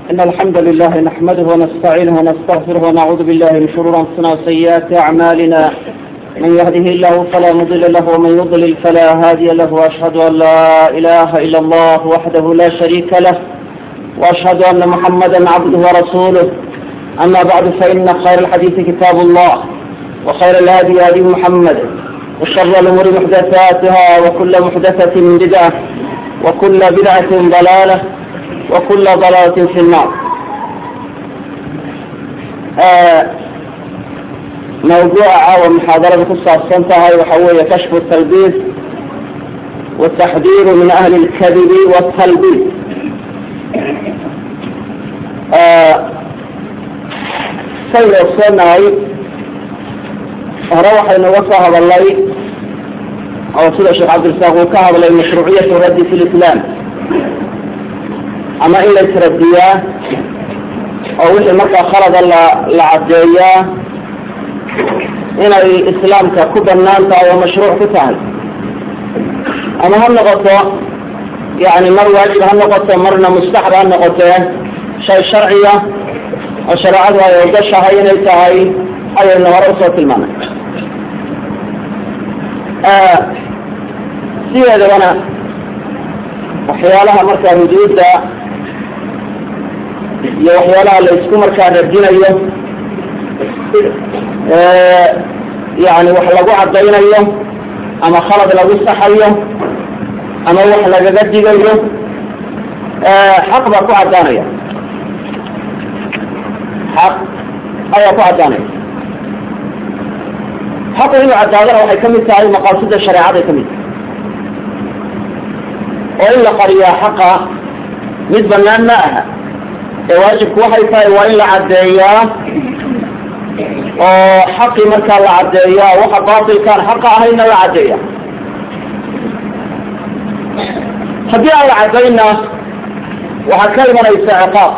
إن الحمد لله نحمده ونستعينه ونستغفره ونعوذ بالله من شرور أنفسنا وسيئات أعمالنا من يهده الله فلا مضل له ومن يضلل فلا هادي له وأشهد أن لا إله إلا الله وحده لا شريك له وأشهد أن محمدا عبده ورسوله أما بعد فإن خير الحديث كتاب الله وخير الهادي هدي محمد وشر الأمور محدثاتها وكل محدثة بدعة وكل بدعة ضلالة وكل ضلالة في النار آه موضوع ومحاضرة قصة السنتها وحوية كشف التلبيس والتحذير من أهل الكذب والتلبيس آه sayda ogsoonahay hore waxaynu uga soo hadalnay oo sida sheekh cabdirasaaq uu ka hadlay mashruuciyatu raddi fi lislaam ama in la isradiyaa oo wixii markaa khalada la la caddeeyaa inay islaamka ku banaan tahay oo mashruuc ku tahay ama ha noqoto yani mar waajib ha noqoto marna mustaxab ha noqotee shay sharciya oo shareecadu ay ogashahay inay tahay ayaynu hore usoo tilmaanay sideedabana waxyaalaha markaa huduudda iyo waxyaalaha la isku markaa radinayo yani wax lagu caddaynayo ama khalad lagu saxayo ama wax lagaga digayo xaq baa ku caddaanaya xaq ayaa ku caddaanaya xaqu inuu caddaadana waxay kamid tahay maqaasida shareecaday kamid tahay oo in la qariyaa xaqa mid banaan ma aha ee waajibku waxay tahay waa in la caddeeyaa oo xaqii markaa la caddeeyaa waxa baatilkaan xaqa ahayna la caddeeya haddii aan la caddayna waxaa ka imanaysa ciqaab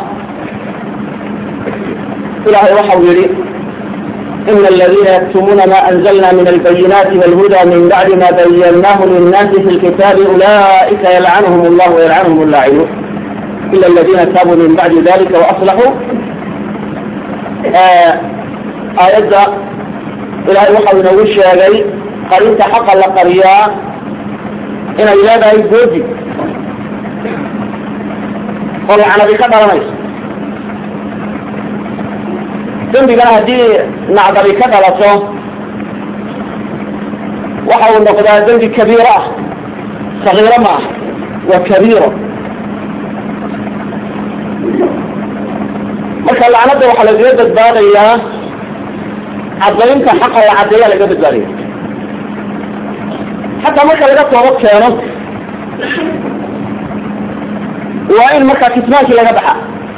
ilahay waxau yihi in اladina yktumuna ma anzlna min albayinati wاlhuda min bacdi ma bayanahu linnaasi fi lkitabi ulaئika yalcanhm اllah وyalcanhm اllacinuun ila اladina taabuu min bacdi dalika وaصlaxuu aayadda ilahay waxau inoogu sheegay qarinta xaqa la qariyaa inay leedahay goodi oo lacnadi ka dhalanayso dembigana haddii nacdabi ka dhalato waxa uu noqdaa dembi kabiiro ah sagiiro ma ah waa kabiiro marka lacnada waxaa lagaga badbaadayaa caddaynta xaqa la caddeeya lagaga badbaadaya xataa marka laga toobad keeno waa in markaa kitmaankii laga baxa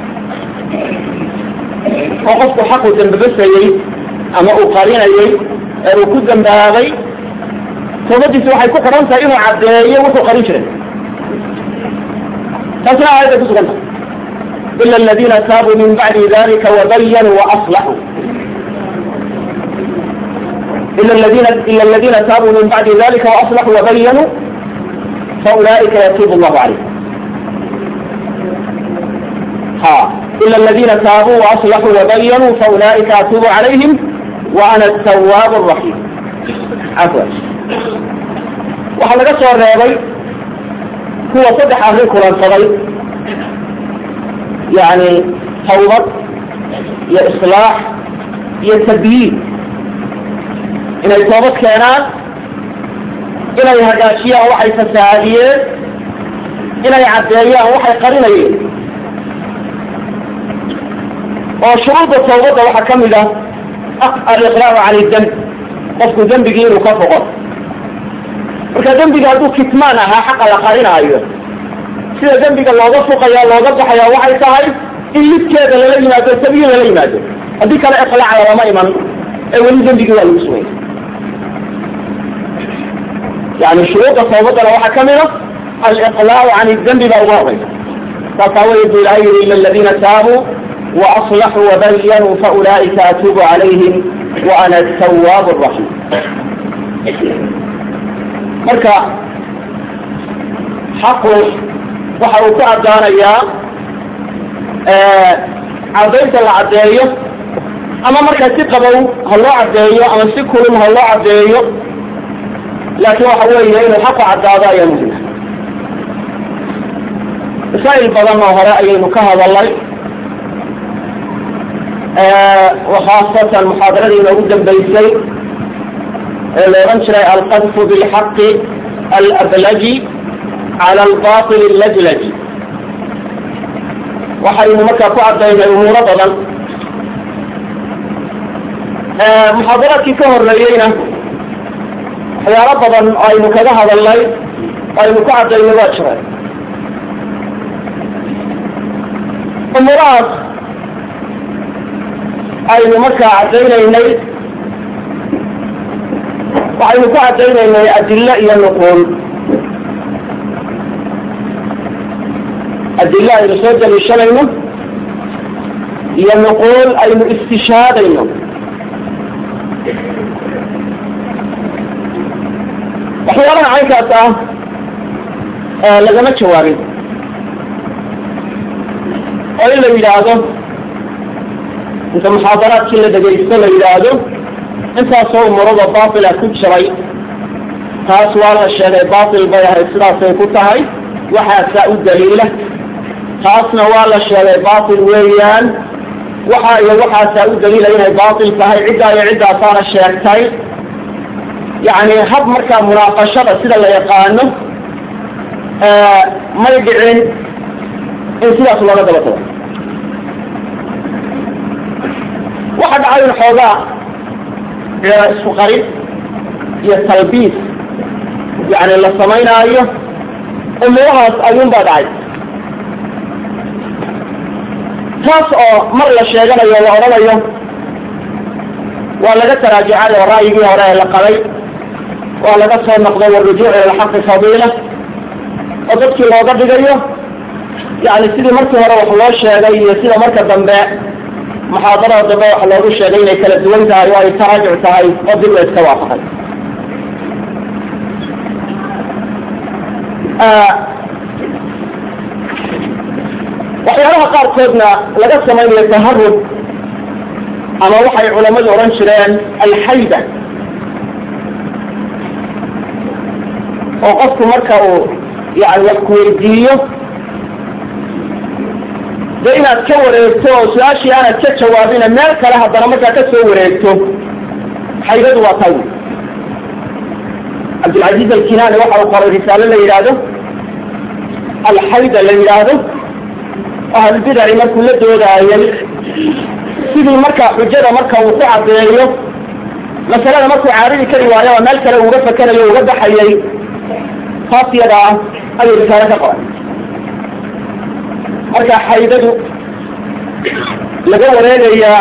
oo qofku xaqu dambabasayey ama uu qarinayey ee uu ku dambaabay toobadiisi waxay ku xidhan tahay inuu caddeeyo wuxuu qarin jiray taasna aayadday ku sugan tahay ila aladina taabuu min bacdi dalika wabayanuu waaslaxuu ila ladina ila aladina taabuu min bacdi dalika waaslaxuu wabayanuu faulaئika yatuubu allahu calayh ha إلا الذين تابوا وأصلحوا وبينوا فأولئك أتوب عليهم وأنا التواب الرحيم عفوا waxaa laga soo reebay kuwa saddex arrin kulansaday yani tawbad iyo islaax iyo tabyiin inay toobad keenaan inay hagaajiyaan waxay fasahaadiyeen inay caddeeyaan waxay qarinayeen oo shuruudda tawbadda waxaa ka mid ah aliqlaacu can idemb qofku dembigii inuu ka foqo marka dembiga hadduu kitmaan ahaa xaqa la qarinaayo sida dembiga looga fuqaya looga baxaya waxay tahay in lidkeeda lala yimaado tabiyin lala yimaado haddii kale iqlaac lalama iman ee weli dembigii waa lagu sugaya yani shuruudda tawbaddana waxaa ka mid a aliqlaacu can idembi baa uga horeysa saasaa wey bu ilahay yihi ila aladina taabuu وأصلحوا وبينوا فأولئك أتوب عليهم وأنا التواب الرحيم marka xaqu waxa uu ku caddaanayaa cadaynta la caddeeyo ama markaa si qabow ha loo caddeeyo ama si kulum ha loo caddeeyo laakiin waxa weeye inuu xaqu caddaado ayaa muhima masaa'il badan oo hore ayaynu ka hadalnay khaasatan muxaadaradii inoogu dambeysay ee la odhan jiray alqadfu bilxaqi alablaji cala albatil allajlaji waxaynu markaa ku cadaynay umuuro badan muxaadaraadkii ka horeeyeyna waxyaalo badan oo aynu kaga hadalnay oo aynu ku cadaynay waa jiray umuurahaas aynu markaa caddaynaynay waxaynu ku caddaynaynay adilo iyo nuquul adilo aynu soo daliishanayno iyo nuquul aynu istishaadayno waxyaalaha caynkaas ah lagama jawaabin oo in la yidhaahdo inta muxaadaraadkii la dhegaysto la yidhaahdo intaasoo umurada baatila ku jiray taas waa la sheegay baatil bay ahayd sidaasay ku tahay waxaasaa u daliila taasna waa la sheegay baatil weeyaan waxa iyo waxaasaa u daliila inay baatil tahay ciddaa iyo ciddaasaana sheegtay yacni hab markaa munaaqashada sida la yaqaano may dhicin in sidaas looga daba tago waxa dhacay in xoogaa isku qarin iyo talbiis yani la samaynaayo umuurahaas ayuun baa dhacay taas oo mar la sheeganayo la odhanayo waa laga taraajicay oo ra'yigii hore ee la qabay waa laga soo noqday warujuuc ila alxaqi fadiila oo dadkii looga dhigayo yani sidii markii hore wax loo sheegay iyo sida marka dambe muxaadarada dambe waxa loogu sheegay inay kala duwan tahay oo ay taraajuc tahay oo dib la iska waafaqay waxyaalaha qaarkoodna laga samaynayo taharub ama waxay culammadu odhan jireen alxayda oo qofku marka uu yani wax kuweydiiyo de inaad ka wareegto oo su-aashii aanad ka jawaabina meel kale haddana markaa ka soo wareegto xaydadu waa tay cabdilcaziiz alkinaani waxa uu qoray risaalo la yidhaahdo alxayda la yidhaahdo ahlulbidaci markuu la doodaayay sidii markaa xujada marka uu ku caddeeyo masalada markuu caaridi kari waayo oo meel kale uga fakerayo uga baxayay taas yada ah ayuu risaalo ka qoray marka xaydadu laga wareegayaa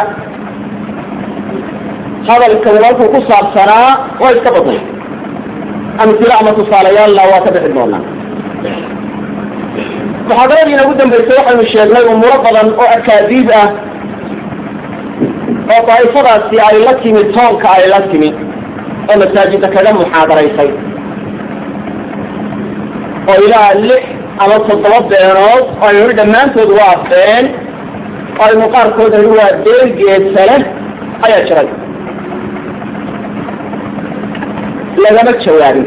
hadalka walku ku saabsanaa waa iska badan amtilo ama tusaalayaalna waa ka bixi doonaa muxaadaradii inagu dambeysay waxaynu sheegnay umuuro badan oo akaadiib ah oo daa'ifadaasi ay la timi toonka ay la timi oo masaajida kaga muxaadaraysay oo ilaa lix ama toddoba beenood oo aynu hi dhammaantood waa been oo aynu qaarkood hi waa been geesale ayaa jiray lagama jawaabin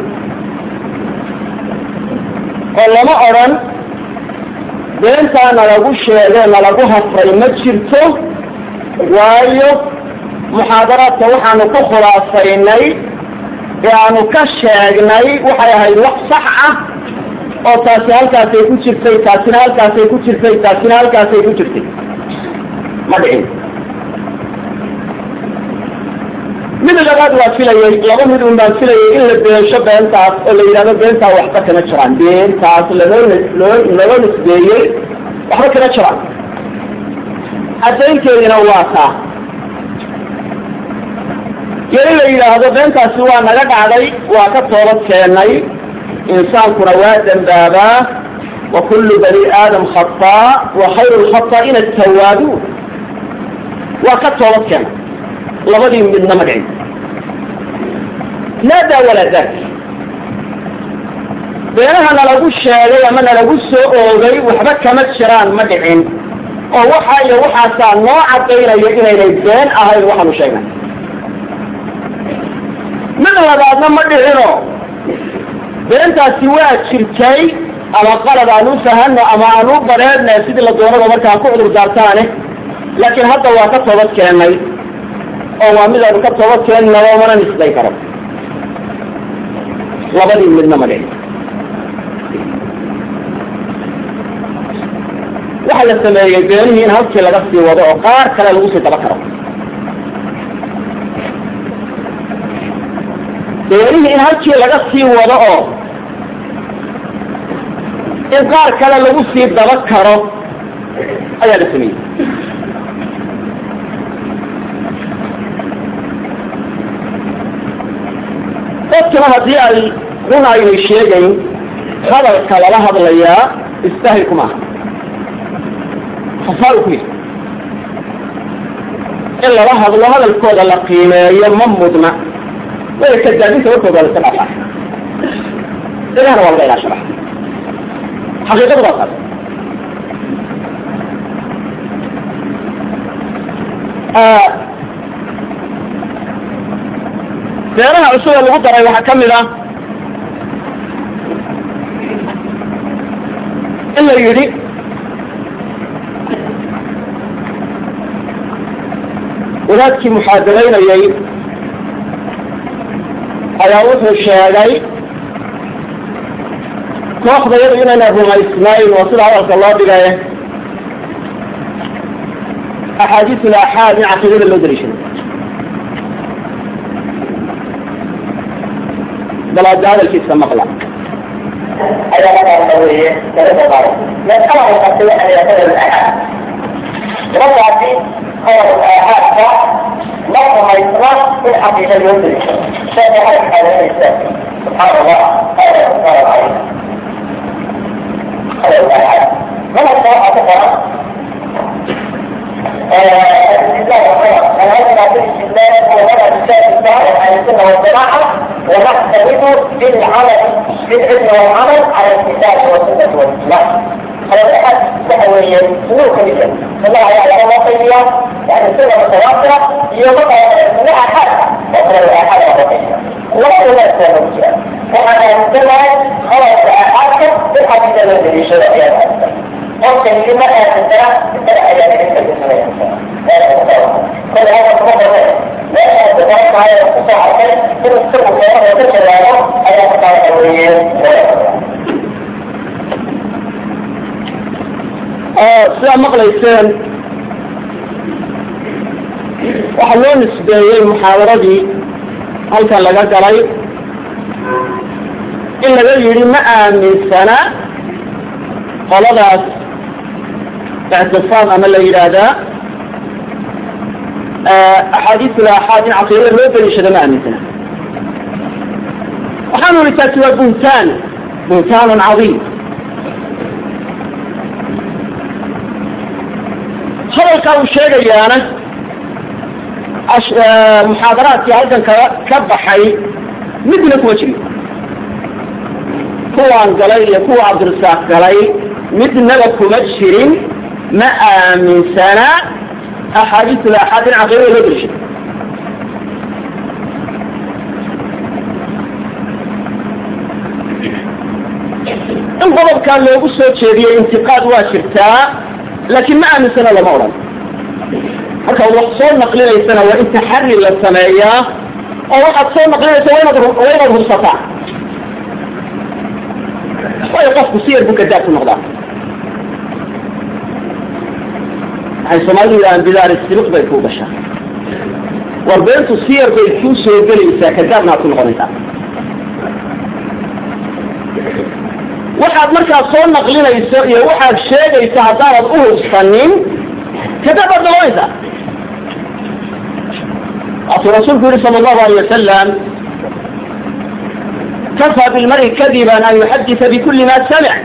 oo lama odran beentaa nalagu sheegee nalagu hafray ma jirto waayo muxaadaraadka waxaanu ku khulaasaynay ee aanu ka sheegnay waxay ahayd wax sax ah oo taasi halkaasay ku jirtay taasina halkaasay ku jirtay taasina halkaasay ku jirtay ma dhicin mid labaad waa filayay laba mid un baan filayay in la beesho beentaas oo la yidhahdo beentaa waxba kama jiraan beentaas laloo loo loo nisbeeyey waxba kama jiraan caddaynteedina waa taa iyo in la yidhaahdo beentaasi waa naga dhacday waa ka toobad keennay insaankuna waa dembaabaa wa kullu bani aadam khataa wa khayru lkhata'ina atawaabuun waa ka toobad keennay labadii midna ma dhicin laa daa walaa daak beenaha nalagu sheegay ama nalagu soo oogay waxba kama jiraan ma dhicin oo waxa iyo waxaasaa noo cadaynaya inaynay been ahayn waxaanu sheegnay mid labaadna ma dhicino beentaasi waa jirtay ama qalad aan u fahano ama aan u bareedna sidii la doonaba markaa ku cudur daartaane laakiin hadda waa ka toobad keennay oo waa midaanu ka toobad keennaba mana nisday karo labadii midna ma dhicin waxa la sameeyey beenihii in halkii laga sii wado oo qaar kale lagu sii daba karo beenihii in halkii laga sii wado oo in qaar kale lagu sii daba karo ayaa la sameeyey dadkana haddii ay run aynay sheegayn hadalka lala hadlayaa istahilku maaha hasaa ku yahay in lala hadlo hadalkooda la qiimeeyo ma mudna way kadaabinta warkooda waa la iska dhaafaa ilahna waa laga ilaashada xaqiiqadu waa taas beeraha cusub ee lagu daray waxaa ka mid ah in la yidhi wadaadkii muxaadaraynayay ayaa wuxuu sheegay kooxda yadu inayna rumaysnayn oo sida hadalka loo dhigay axaadiisul aaxaad in caqiidada loo daliishaday bal hadda hadalkiisa maqla ayaa markaa weeye laga qaado mas'ala waxaa an yaqada al-axad markaasi qodobka aaxaadka ma rumaysna in xaqiiqa loo daliisho sheekha waxay xaadanaysa subxaan allah hada subxaan allah qodobka aaxaad madhabka waxaa ku qoran الاستدلال منهجنا في الاستدلال هو مذهب السلف الصالح اهل السنه والجماعه ونعتمد بالعمل بالعلم والعمل على الكتاب والسنه والاجماع على الاحد سهويا سلوك الجن الله يعلم الوصيه يعني السنه متواتره يومها لها حاله وصل لها حاله وصيه ولا لا تنسى وأنا أنتبه خلاص أحاكم بالحديث الذي يشرع فيها ممكن لما أنتبه بالتلع إلى ذلك كل هذا المفضل لا أتبقى على القصة عشان كل السر والكلام وتشرع له أي قطع الأوليين sidaa maqlayseen waxaa loo nisbeeyey muxaadaradii halkan laga galay in laga yidhi ma aaminsana qoladaas ictisaam ama la yidhaahdaa axaadiisul aaxaad in caqiidada loo daliishada ma aaminsana waxaanu ihi taasi waa buntaan buntaanun cadiim hadalkaa uu sheegayaana muxaadaraadkii halkan ka ka baxay midna kuma jirin kuwaan galay iyo kuwa cabdirasaaq galay midnaba kuma jirin ma aaminsana axaadiisul aaxaad in caqiidada loo dalishay in qodobkaa loogu soo jeediyey intiqaad waa jirtaa laakiin ma aaminsana lama odhan marka wax soo naqlinaysana waa in taxari la sameeyaa oo waxaad soo naqlinaysa waa inaad waa inaad hubsataa waayo qofku siyar buu kadaab ku noqdaa waxay soomaalidu yidhahaan bidaari sibiq bay kuu gashaa war beentu siyar bay kuu soo gelaysaa kadaabna aad ku noqonaysaa waxaad markaa soo naqlinayso iyo waxaad sheegaysa haddaanad u hubsanin kadaab baad noqonaysaa waatuu rasuulku yihi sala allahu alayh wasalam kafaa bilmari kadiban an yuxadisa bikuli ma samic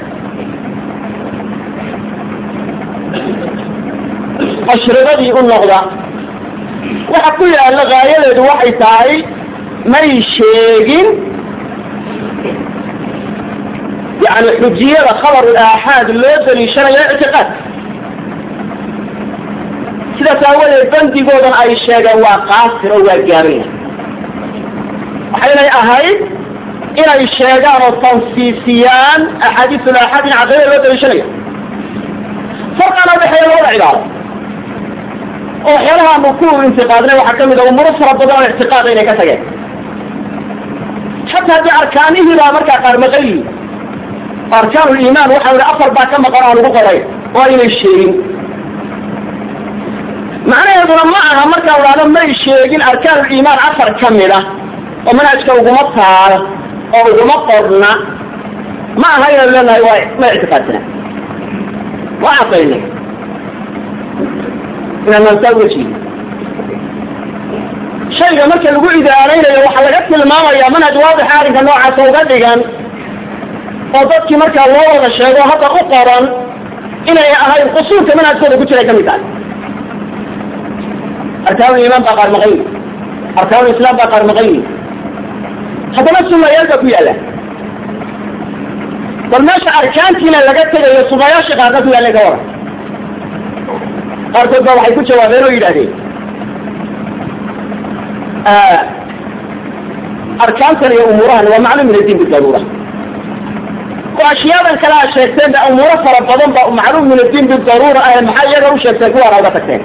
mashridadii u noqda waxa ku yaalla gaayadeedu waxay tahay may sheegin yani xujiyada khabar aaxaad loo daliishanayo ictiqaad sidaas aawadeed bandigoodan ay sheegeen waa qaasir oo waa gaabanya waxaynay ahayd inay sheegaan oo tansiisiyaan axaadiisul aaxaad in caqidada loo daliishanayo farqana udhexeeya labada cibaaro oo waxyaalaha aanu ku intiqaadnay waxaa kamid a umuro fara badan oo ictiqaada inay ka tageen xataa haddii arkaanihii baa markaa qaar maqan yihin arkaan liimaan waxa i afar baa ka maqan aan ugu qoray oo aynay sheegin macnaheeduna ma aha markaan idhahdo may sheegin arkaanuliimaan afar ka mid ah oo manhajka uguma taalo oo uguma qorna ma aha inaynu leenahay waa ma ictiqaadsana waa cadaynay inaan saa uga jeedi shayga marka lagu idaanaynayo waxaa laga tilmaamayaa manhaj waadixa arrinka noocaasa uga dhigan oo dadkii markaa loo wada sheego hadda u qoran inay ahayn qusuurka manhajkooda ku jiray kamid tahay arkaanul iimaan baa qaar maqan yihi arkaanul islaam baa qaar maqan yihi haddana sunayaal baa ku yaalla bal meesha arkaantiina laga tegayo sunayaasha qaarna ku yaalla ka waran qaarkood baa waxay ku jawaabeen oo yidhahdeen arkaantan iyo umuurahan waa maclum min addiin bidaruura oo ashiyaadan kale aad sheegteen ba umuuro fara badan ba macluum min addiin bidaruura ah maxaa iyaga u sheegteen kuwaana uga tagteen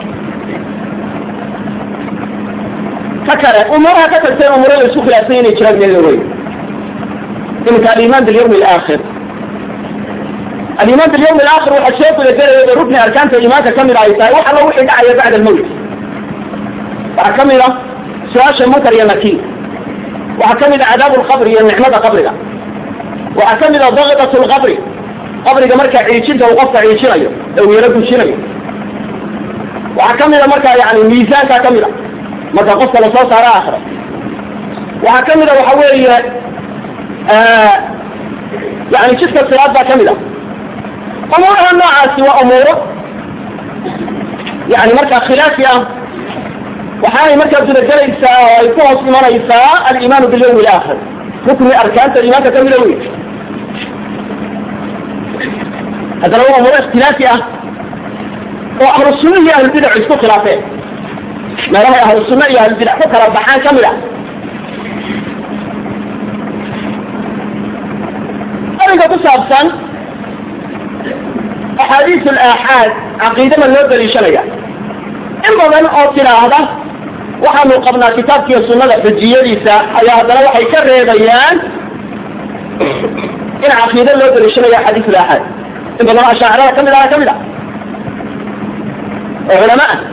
ka kale umuuraha ka tagteen umuuro la isku khilaafsan inay jiraan meel lawey iminka aliman bilyawmi alaakhir aliman bilyawmi alaakhir waxaa soo gudagelaya rukni arkaanta iimaanka kamid ay tahay wax allo wixii dhacaya bacda almawt waxaa kamid a su-aasha munkar iyo nakiir waxaa kamid a cadaabu lqabri iyo nicmada qabriga waxaa kamid a dakidat lqabri qabriga markaa ciijinta uu qofka ciijinayo ee uu yaro gujinayo waxaa kamid a markaa yani miisaanka kamid a marka qofka lasoo saaro aakhiro waxaa kamid a waxa weeye yani jidka silaad baa kamid a umuuraha noocaasi waa umuuro yani markaa khilaafi ah waxaanay markaa gudagelaysaa oo ay ku hoos imanaysaa alimaanu bilyawmi alaakhir rukni arkaanta iimaanka kamida wey haddana waa umuuro ikhtilaafi ah oo ahlu sunna iyo ahlulbidac isku khilaafeen meelahay ahlu sunna iyo ahlulbidac ku kala baxaan kamid a arrinka ku saabsan axaadiis alaaxaad caqiidama loo daliishanaya in badan oo tidhaahda waxaanu qabnaa kitaabkiiyo sunnada xujiyadiisa ayaa haddana waxay ka reebayaan in caqiide loo daliishanayo axaadiis alaaxaad in badan oo ashaacirada kamid aha kamid a oo culama ah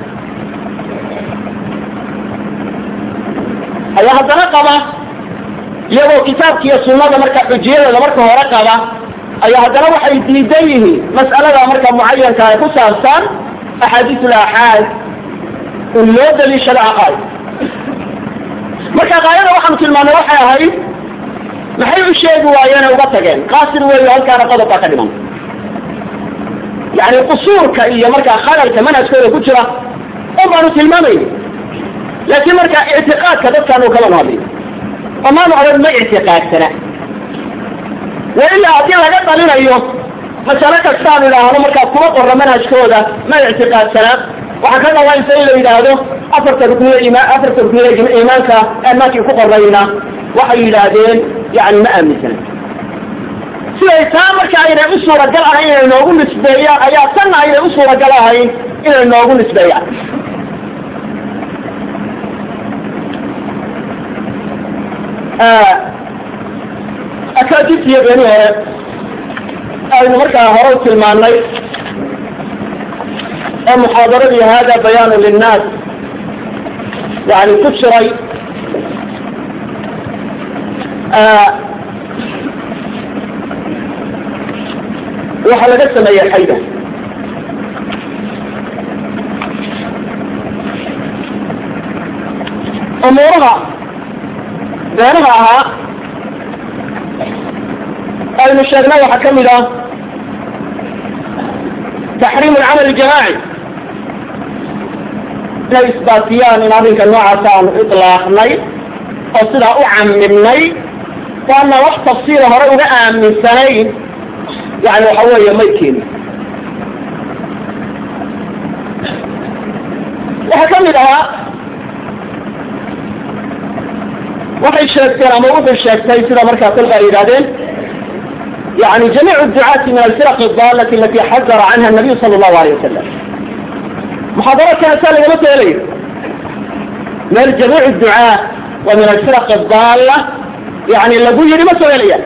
ayaa haddana qaba iyagoo kitaabkiiyo sunnada marka xujiyadeeda marka hore qaba ayaa haddana waxay diidan yihiin mas'alada marka mucayanka ee ku saabsan axaadiis alaaxaad in loo daliishado caqaa'id marka qaayada waxaanu tilmaanay waxay ahayd maxay u sheegi waayeen ee uga tageen qaasir weeyo halkaana qodob baa ka dhiman yani qusuurka iyo markaa khalalka manhajkooda ku jira un baanu tilmaamayni laakiin marka ictiqaadka dadkaanu kala hadlay omaanu odhan ma ictiqaadsana wa ilaa haddii laga dalinayo masale kastaan idhaahdo markaa kuma qorra manhajkooda ma ictiqaadsana waxaa ka dhawaansa in la yidhaahdo afarta rukniye ima afarta rukniye iimaanka iimaankii ku qorrayna waxay yidhaahdeen yani ma aaminsana siday taa marka aynay u suuragal ahayn inay noogu nisbeeyaan ayaa tanna aynay u suuragal ahayn inay noogu nisbeeyaan akaadibtiiyo beeni hore aynu markaa hore u tilmaanay oo muxaadaradii hada bayaanu linnaas yani ku jiray waxaa laga sameeyey xayda umuuraha beenaha ahaa aynu sheegnay waxaa kamid ah taxriim alcamal aljamaaci inay isbaatiyaan in arrinka noocaas aanu ilaaqnay oo sidaa u camimnay waana wax tafsiila hore uga aaminsanayn yani waxa weeye may keenin waxaa ka mid ahaa waxay sheegteen ama wuxuu sheegtay sida markaa kolka ay yidhahdeen yani jamiic ducaati min alfiraq adalati alati xadara canha nabiyu sala allahu alayh wasalam muxaadaraadkaasaa lagama soo helayo meel jamiic ducaa waa min alfiraq adalla yani lagu yidhi ma soo helaya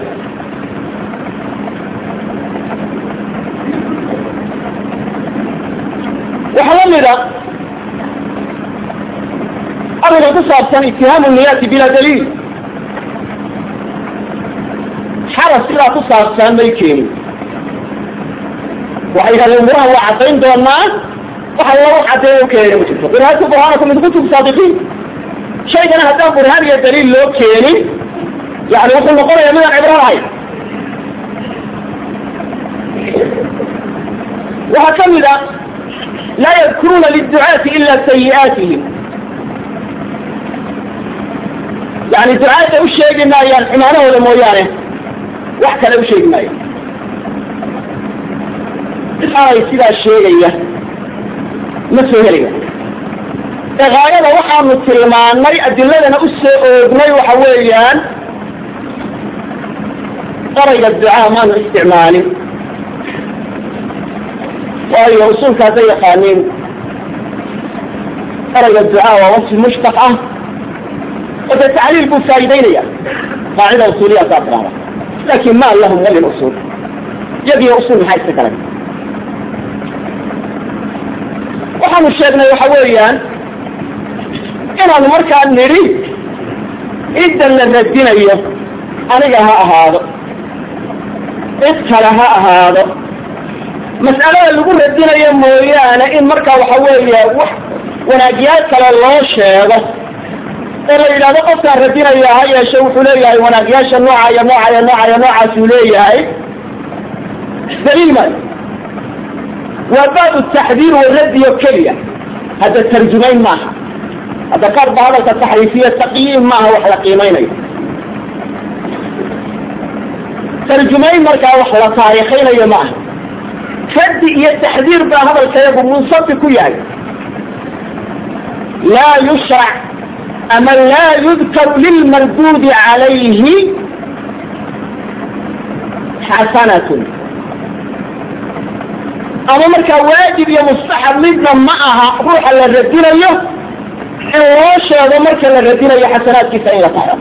waxaa la mida arrinka ku saabsan itihaamu niyaati bila daliil xaras sidaa ku saabsan may keenin waxay yidhahdeen umurahan waa caddayn doonaa waxa lagu caddeeya u keenin ma jirto burhaantu burhaanakum min kutub saadiqiin shaygana haddaan burhaan iyo daliil loo keenin yani wuxuu noqonayaa midaan cibro lahayn waxaa ka mid a laa yadkuruuna liducaati ila sayi'aatihim yani ducaadda u sheegi maayaan xumaanahooda mooyaane wax kale u sheegi maayo aanay sidaa sheegaya ma soo helaya ee gaayada waxaanu tilmaanay adiladana u soo oognay waxa weeyaan qarayga ducaa maanu isticmaalin waayo usuulka hadday yaqaaniin qarayga ducaa waa wasfi mushtaq ah oo dee tacliil buu faa'idaynaya qaacida usuuliya saa tiraada laakin ma lahum walil usuul yadiyo usuul maxaa iska galay waxaanu sheegnay waxa weeyaan inaanu markaa nidhi cidda la radinayo aniga ha ahaado cid kale ha ahaado mas'alada lagu radinayo mooyaane in markaa waxa weeye wax wanaagyaal kale loo sheego oo la yidhahdo qofkaan radinaya ha yeeshe wuxuu leeyahay wanaagyaasha nooca iyo nooca iyo nooca iyo noocaasuu leeyahay daliil maayo waa baabu taxdiir waradiyo keliya hadda tarjumayn maaha hadda qaar ba hadalka taxriifiya taqyiim maaha wax la qiimeynayo tarjumayn markaa wax la taariikhaynayo maaha radi iyo taxdiir baa hadalkayagu munsafi ku yahay laa yushrac ama laa yudkaru lilmarduudi calayhi xasanatun ama markaa waajib iyo mustaxab midna ma aha ruuxa la radinayo in loo sheego marka la radinayo xasanaadkiisa in la taxo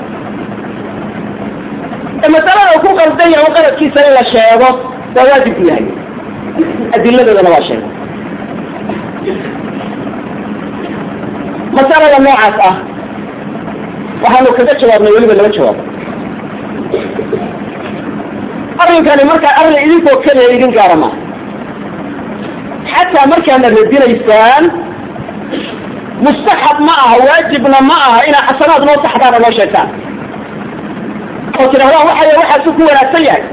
ee masalada ku qaldan yahay qaladkiisa in la sheego waa waajib ku yahay adiladoodana waa sheegay masalada noocaas ah waxaanu kaga jawaabnay weliba laba jawaab arrinkani markaa arrin idinkoo keliya idin gaara maaha xataa markaana radinaysaan mustaxab ma aha waajibna ma aha inaa xasanaad noo saxdaana noo sheegtaan oo tidhahdaan waxay waxaasu ku wanaagsan yahay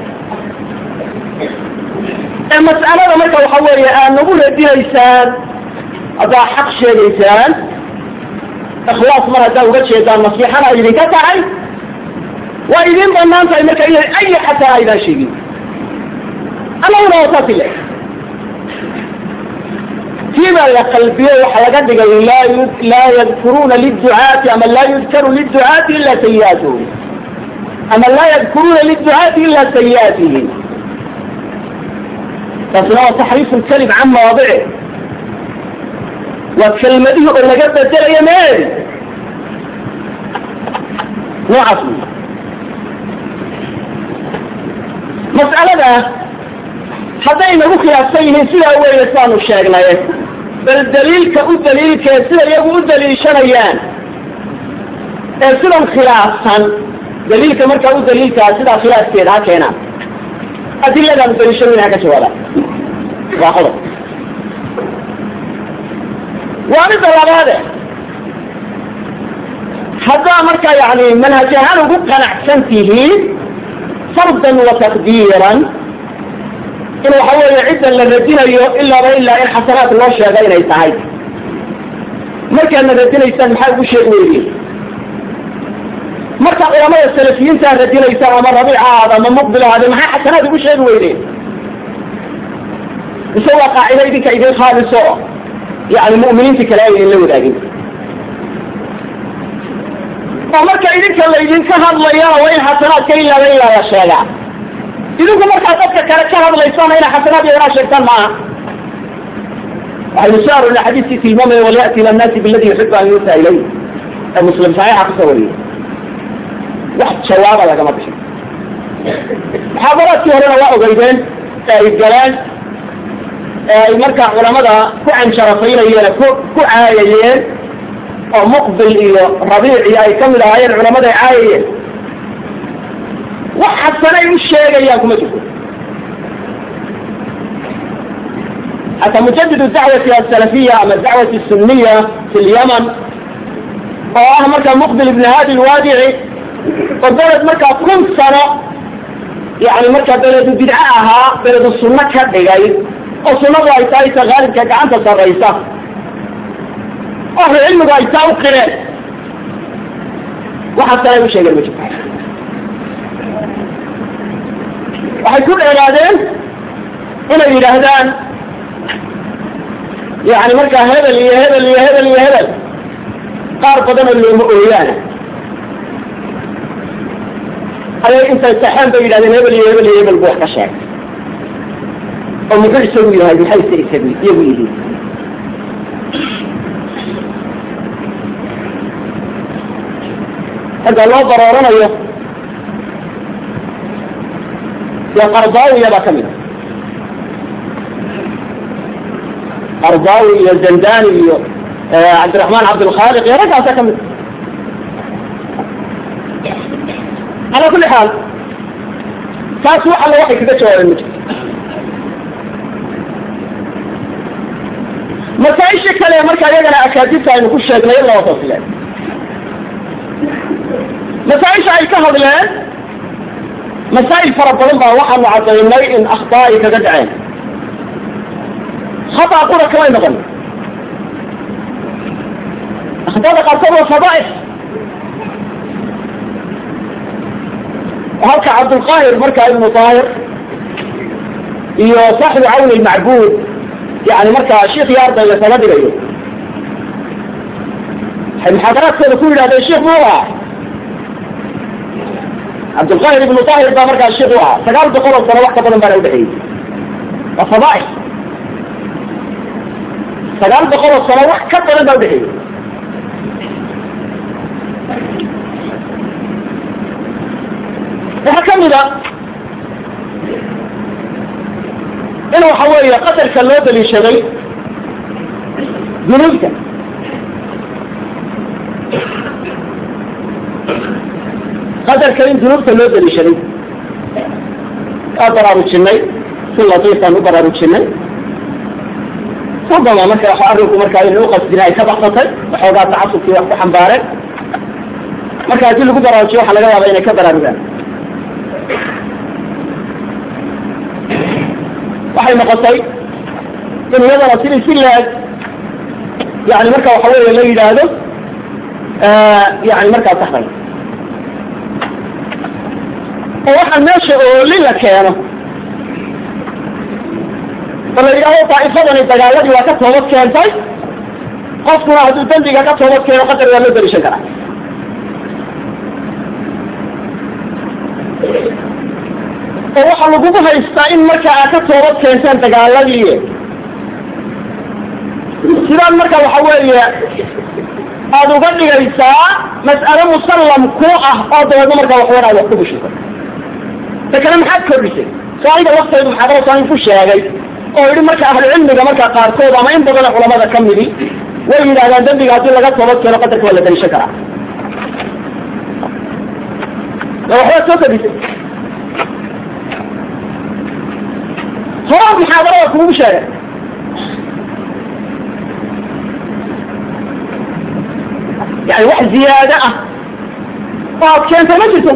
ee mas'alada marka waxa weeye aad nagu radinaysaan haddaa xaq sheegaysaan ikhlaas mar haddaa uga jeedaan nasiixana ay idinka tahay waa idin banaan tahay marka inay ay xataa aydaan sheegin annaguna waa saas ile kiibaa la qalbiyo waxa laga dhigay laa laa yadkuruuna liducaati ama laa yudkaru liducaati ila sayi'aatuhum ama laa yadkuruuna liducaati ila sayi'aatihim taasina waa taxriif lkalim can mawaadici waa kelmadihii oo laga bedelayo meedi noocaas wy mas'alada hadday nagu khilaafsan yihiin sidaa weeye saanu sheegnay bal daliilka u daliilkee sida iyagu u daliishanayaan ee sidan khilaafsan daliilka markaa u daliilkaa sidaa khilaafkeeda ha keenaan adiladaan daliishanayna ha ka jawaabaan waa qodob waa midda labaade haddaa markaa yani manhaj ahaan ugu qanacsan tihiin fardan wa taqdiiran in waxa weeye ciddan la radinayo ilaaba ilaa in xasanaad loo sheega inay tahay markaadna radinaysaan maxaa ugu sheeg weydiin markaa culamada salafiyiintaa radinaysaan ama rabiic ahaada ama muqbil ahaade maxaa xasanaad ugu sheegi weydeen mise waa qaacida idinka idin khaaliso yani mu'miniinta kale aynan la wadaagin oo marka idinka laydinka hadlayana waa in xasanaadka ilaaba ilaa la sheegaa idinku markaa dadka kale ka hadlaysana inay xasanaad iyo inaa sheegtaan maaha waxaynu soo arornay xadiiskii tilmaamaya walyati ila nnaasi biladi yuxibu an yuuta ilayh ee muslim saxiixa kusoo wariyey wax jawaaba lagama bixin muxaadaraadkii horena waa ogeydeen ee ay galeen ee ay markaa culamada ku canjarafaynayeen ku ku caayayeen oo muqbil iyo rabiic iyo ay kamid ahaayeen culamada ay caayayeen wax xasanay u sheegayaan kuma jirto حتى مجدد الدعوة السلفية أما الدعوة السنية في اليمن oo ah markaa muqbil ibn hadi lwaadici oo beled markaa kun sano yani markaa beledu bidco ahaa beledu sunno ka dhigay oo sunnadu ay tahay ta haalibka gacanta sarraysa ahlu cilmigu ay taa u qireen waxaa sanay u sheegeen ma jirto waxay ku dheeraadeen inay yidhaahdaan yani markaa hebel iyo hebel iyo hebel iyo hebel qaar badanoo looma ooyaana ayay intay saxeen bay yidhahdeen hebel iyo hebel iyo hebel bu wax ka sheegay oo muxuu isagu yahay maxayse isagu iyagu yihiin ragga loo barooranayo dee qardaawiya baa ka mid a qardaawi iyo zandani iyo cabdiraxmaan cabdilkhaaliq iyo raggaasa ka mid calaa kulli xaal taas wax alla waxay kaga jawaabeen ma jirto masaaisha kale marka iyagana akaadibta aynu ku sheegnay in laba fasileen masaaisha ay ka hadleen masaa'il fara badan baa waxaanu cadaynay in akhtaa ay kaga dhaceen khata qura kamay noqon akhtada qaarkood waa fadaaix halka cabdulqaahir markaa ibnu daahir iyo saaxibu cawni lmacbuud yani markaa sheikh iyo ardayga kaga dhigayo waxay muxaadaraadkooda ku yidhahdeen sheikh mu aha cabdulqaahir ibnu daahir baa markaa sheikh u ahaa sagaal boqol oo sano wax ka badan baana udhexeeyey waa fadaaix sagaal boqol oo sano wax ka badan baa udhexeeyey waxaa ka mid a in waxa weeye qadarka loo daliishaday dunuubta qadarka in dunuubta loo daliishaday waa baraarujinay si latiifaan u baraarujinay rubama marka wa arrinku markaa in uqasdina ay ka baxsatay waxoogaa tacasubkii wax ku xambaareen marka haddii lagu baraarujiyo waxa laga yaaba inay ka baraarugaan waxay noqotay in iyadana sidii si laeg yani marka waxa weeye la yidhaahdo yani markaa saxday oo waxaa meesha ooli la keeno oo la yidhahdo daa'ifadani dagaaladii waa ka toobad keentay qofkuna hadduu dembiga ka toobad keeno qadar waa loo daliishan karaa oo waxaa lagugu haystaa in marka aad ka toobad keenteen dagaaladii sidaan marka waxa weeye aada uga dhigaysaa mas'alo musallam ku ah oo dabeedna markaa waxwan aad wax ku bushito ta kale maxaad kordhisay soo aniga laftaydu muxaadara saain ku sheegay oo yidhi marka ahlucilmiga markaa qaarkood ama in badan culamada ka midi way yidhahdaan dembiga haddii laga toobad keeno qadarka waa la daliishan karaa waxbaad soo kordhisay horaa muxaadarada kugu sheegay yani wax ziyaado ah oo aad keentay ma jirto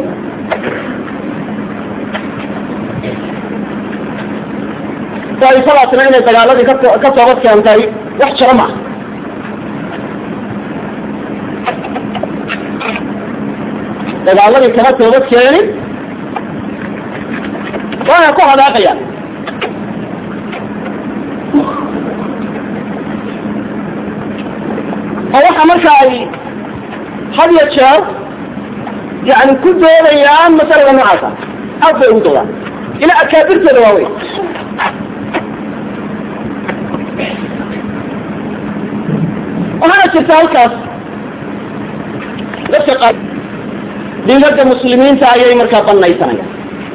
daifadaasna inay dagaaladii ka ka toobad keentay wax jiro maaha dagaaladii kama toobad keenin waana ku hadaaqayaan oo waxa marka ay had iyo jeer yani ku doodayaan masalada noocaasa aad bay ugu doodaan ila akaabirtooda waaweyn waxaana jirta halkaas dadka qaar dhiigada muslimiinta ayay markaa banaysanayaan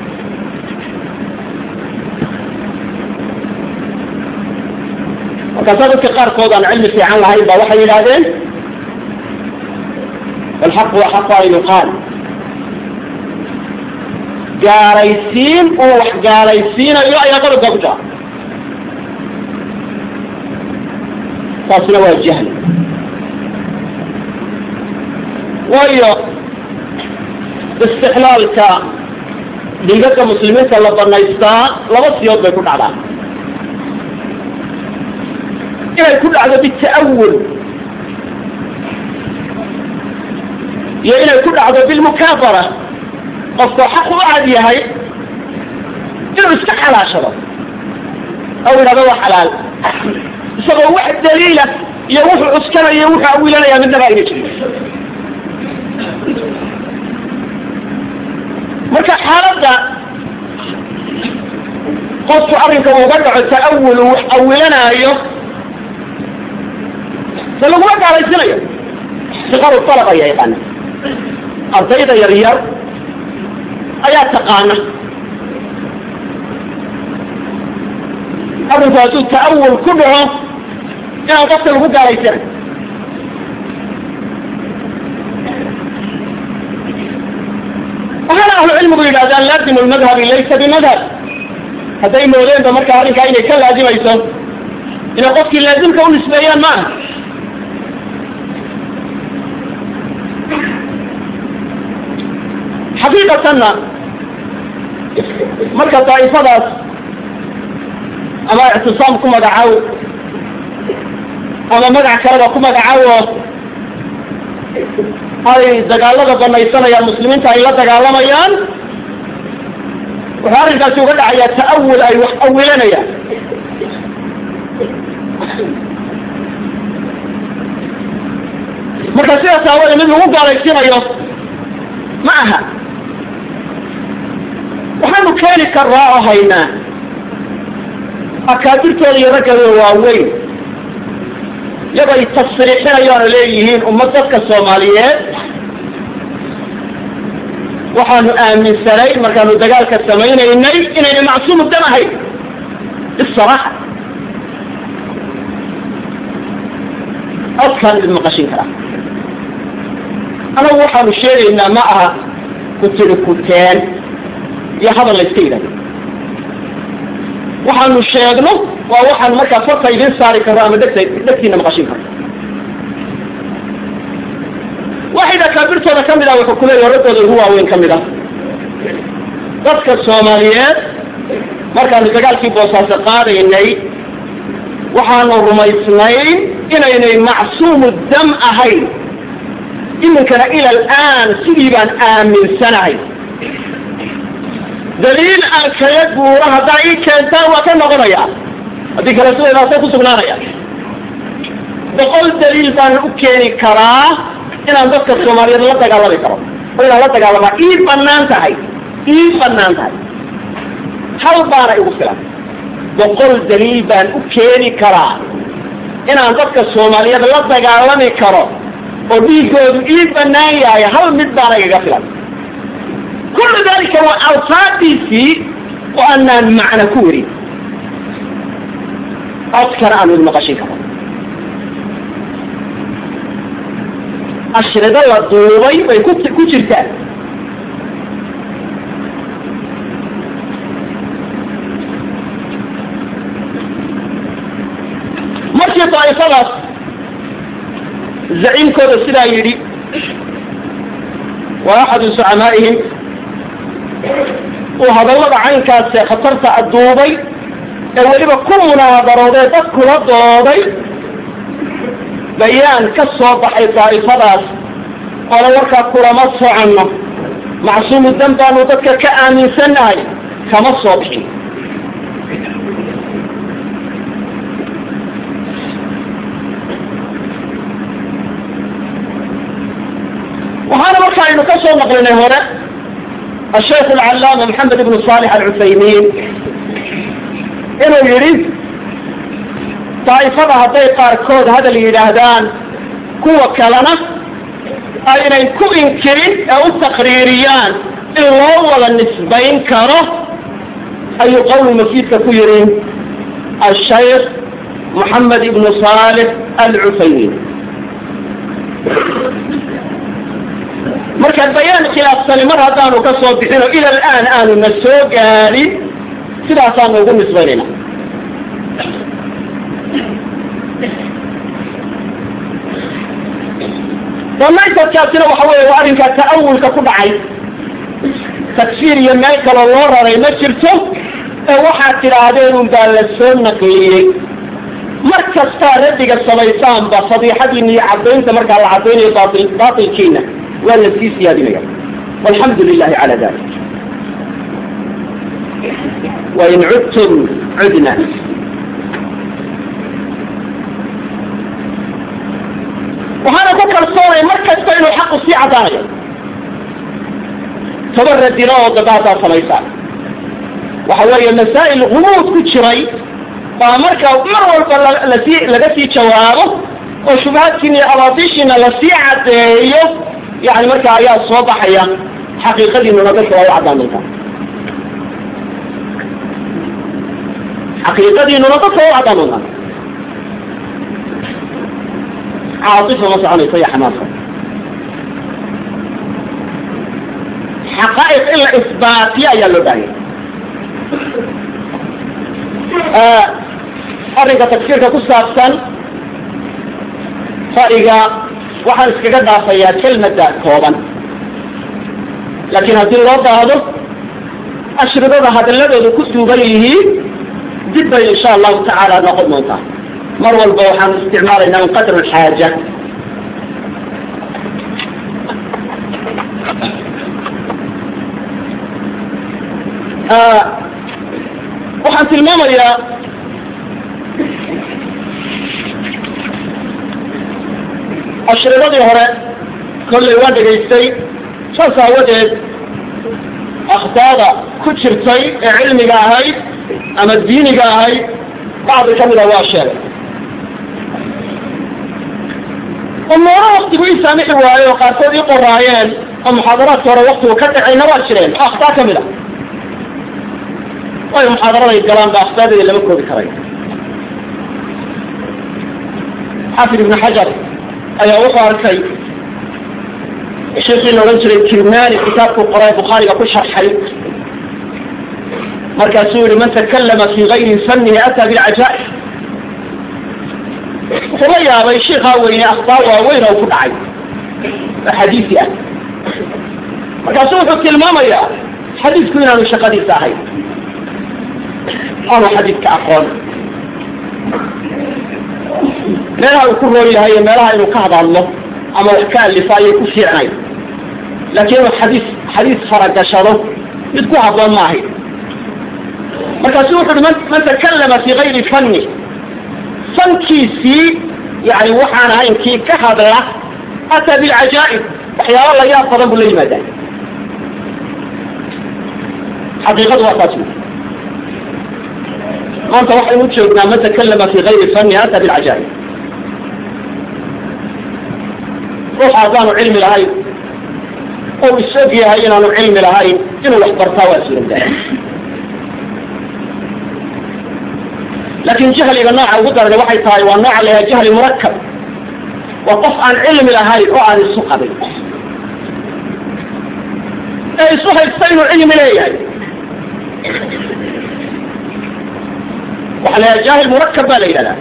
markaasaa dadka qaarkood aan cilmi fiican lahayn ba waxay yidhaahdeen alxaqu axaqu an yuqaal gaalaysiin uu wax gaalaysiinayo ayaa qodobka ku jira taasna waa jahli waayo istixlaalka dhiigagga muslimiinta la banaystaa laba siyood bay ku dhacdaan inay ku dhacdo bita'awul iyo inay ku dhacdo bilmukaabara qofka xaq u cad yahay inuu iska xalaashado aw yidhahdo waa xalaal isagoo wax daliila iyo wuxuu cuskanaya wuxuu awilanaya midnaba ayna jirin marka xaaladda qofku arrinka uga dhaco ta'awul uu wax awilanaayo se laguma gaalaysinayo siqaru talab ayaa yaqaana ardayda yar yar ayaa taqaana arrinku hadduu ta'awul ku dhaco inaan qofka lagu gaalaysanayo waxaana ahlu cilmigu yidhahdaan laazimu lmadhabi laysa bimadhab hadday moodeenba marka arrinkaa inay ka laazimayso inay qofkii laazimka u nisbeeyaan maaha xaqiiqatanna marka daa'ifadaas ama ictisaam ku magacaw ama magac kaleba ku magacawo ay dagaalada banaysanayaan muslimiinta ay la dagaalamayaan wuxuu arrinkaasi uga dhacayaa ta'awul ay wax awilanayaan marka sidaas aawade mid lagu gaalaysinayo ma aha waxaanu keeni karraa oo haynaa akaabirtooda iyo raggooda waaweyn iyagoo ay tasriixinayaan oo leeyihiin ummad dadka soomaaliyeed waxaanu aaminsanay markaanu dagaalka samaynaynay inayna macsuumu dam ahayn bisaraaxa codkaan idin maqashin karaa anagu waxaanu sheegaynaa ma aha ku tiri kuteen iyo hadal la iska yidhahdo waxaanu sheegno waa waxaan markaa farta idin saari karro ama dhegta dhegtiina maqashin karro waxayda kaabirtooda ka mid ah wuxuu kuleeyahy raggooda ugu waaweyn ka mid ah dadka soomaaliyeed markaanu dagaalkii boosaaso qaadaynay waxaanu rumaysnayn inaynay macsuumu dam ahayn iminkana ila alaan sidii baan aaminsanahay daliil aan kaga guuro haddaa ii keentaan waa ka noqonaya haddii kale sideedaasay ku sugnaanaya boqol daliil baan u keeni karaa inaan dadka soomaaliyeed la dagaalami karo oo inaan la dagaalamaa ii banaan tahay ii banaan tahay hal baana igu filan boqol daliil baan u keeni karaa inaan dadka soomaaliyeed la dagaalami karo oo dhiigoodu ii banaan yahay hal mid baana igaga filan kullu dalika waa alfaadiisii oo aanaan macna ku werin codkana aan wid maqashin karo ashrido la duubay bay ku ku jirtaan markii daa'ifadaas zaciimkooda sidaa yidhi waa axadu sucamaa'ihim uu hadallada caynkaasee khatarta aduubay ee weliba ku munaadarooday dad kula dooday bayaan ka soo baxay daa'ifadaas oona warkaa kulama soconno macsuumu dan baanu dadka ka aaminsannahay kama soo bixin waxaynu ka soo naqlinay hore asheikh alcallaama maxamed ibnu saalix alcuthaymiin inuu yidhi daa'ifada hadday qaarkood hadal yidhaahdaan kuwa kalena aynay ku inkirin ee u taqriiriyaan in loo wada nisbayn karo ayuu qowl mafiidka ku yidhi ashaykh moxamed ibnu saalix alcuthaymiin marka bayaan khilaafsani mar haddaanu ka soo bixin oo ila alaan aanu na soo gaadhin sidaasaanu ugu nisbaynayna damayntaadkaasina waxa weeye waa arrinkaa ta'awulka ku dhacay takfiir iyo meel kaloo loo raray ma jirto ee waxaad tidhaahdeen un baa la soo naqliyey mar kastaa raddiga samaysaanba fadiixadiina iyo caddaynta markaa la caddaynayo baail baatilkiina waa la sii siyaadinaya walxamdu lilahi cala dalik wain cudtum cudna waxaana ku kalsoonay mar kasta inuu xaqu sii caddaanayo toba radino oo daba haddaad samaysaan waxa weeye masaa'il humuud ku jiray baa marka mar walba lasii laga sii jawaabo oo shubahaadkiina iyo abaatiishiina lasii caddeeyo yani marka ayaa soo baxaya xaqiiqadiinuna dadka waa u caddaan doontaa xaqiiqadiinuna dadka waa u caddaan doontaa caaifa ma soconayso iyo xamaasa xaqaa'iq in la isbaatiyo ayaa loo baahanya arrinka tagsiirka ku saabsan fariga waxaan iskaga dhaafayaa kelmada kooban laakiin haddii loo baahdo ashridada hadalladooda ku duuban yihiin dib bay insha allahu tacaala noqon doontaa mar walba waxaan isticmaalaynaa min qadr alxaaja waxaan tilmaamayaa ashridadii hore kollay waan dhegaystay saas aawadeed akhtaada ku jirtay ee cilmiga ahayd ama diiniga ahayd bacdi ka mida waa sheegay umuuro waktigu ii saamixi waaye oo qaarkood ii qoraayeen oo muxaadaraadka hore waktigu ka dhacayna waa jireen oo akhtaa ka mid a waayo muxaadaraday galaan ba akhtaadeeda lama koobi karay xaafid ibnu xajar ayaa wuxuu arkay sheekii la odhan jiray kirmani kitaabkuu qoray bukhaariga ku sharxay markaasuu yihi man takalama fi gayri fanihi ataa bilcajaa'ib wuxuu la yaabay shiikaa weyne akhbaar waaweyn oo ku dhacay oo xadiisi ah markaasu wuxuu tilmaamayaa xadiidku inaanu shaqadiisa ahayn aanu xadiidka aqoon meelaha uu ku roon yahay iyo meelaha inuu ka hadadlo ama wax ka alifa ayay ku fiicnay laakiin inuu xadiis xadiis faragashado mid ku habboon ma ahayn markaasu wuxu uhi man man takalama fi gayri fanni fankiisii yani waxaan ahayn kii ka hadla ataa bilcajaa'ib waxyaaba la yaab badan buu la yimaadaa xaqiiqadu waa taas maanta waxaynu joognaa man takalama fi gayri fanni ataa bilcajaa'ib ruux haddaanu cilmi lahayn oo isog yahay inaanu cilmi lahayn inuu wax bartaa waa suurowdaa laakin jahliga nooca ugu darana waxay tahay waa nooca la yaha jahli murakab waa qof aan cilmi lahayn oo aan isu qabin ee isu haysta inuu cilmi leeyahay waxaa la yaha jahil murakab baa la yidhahdaa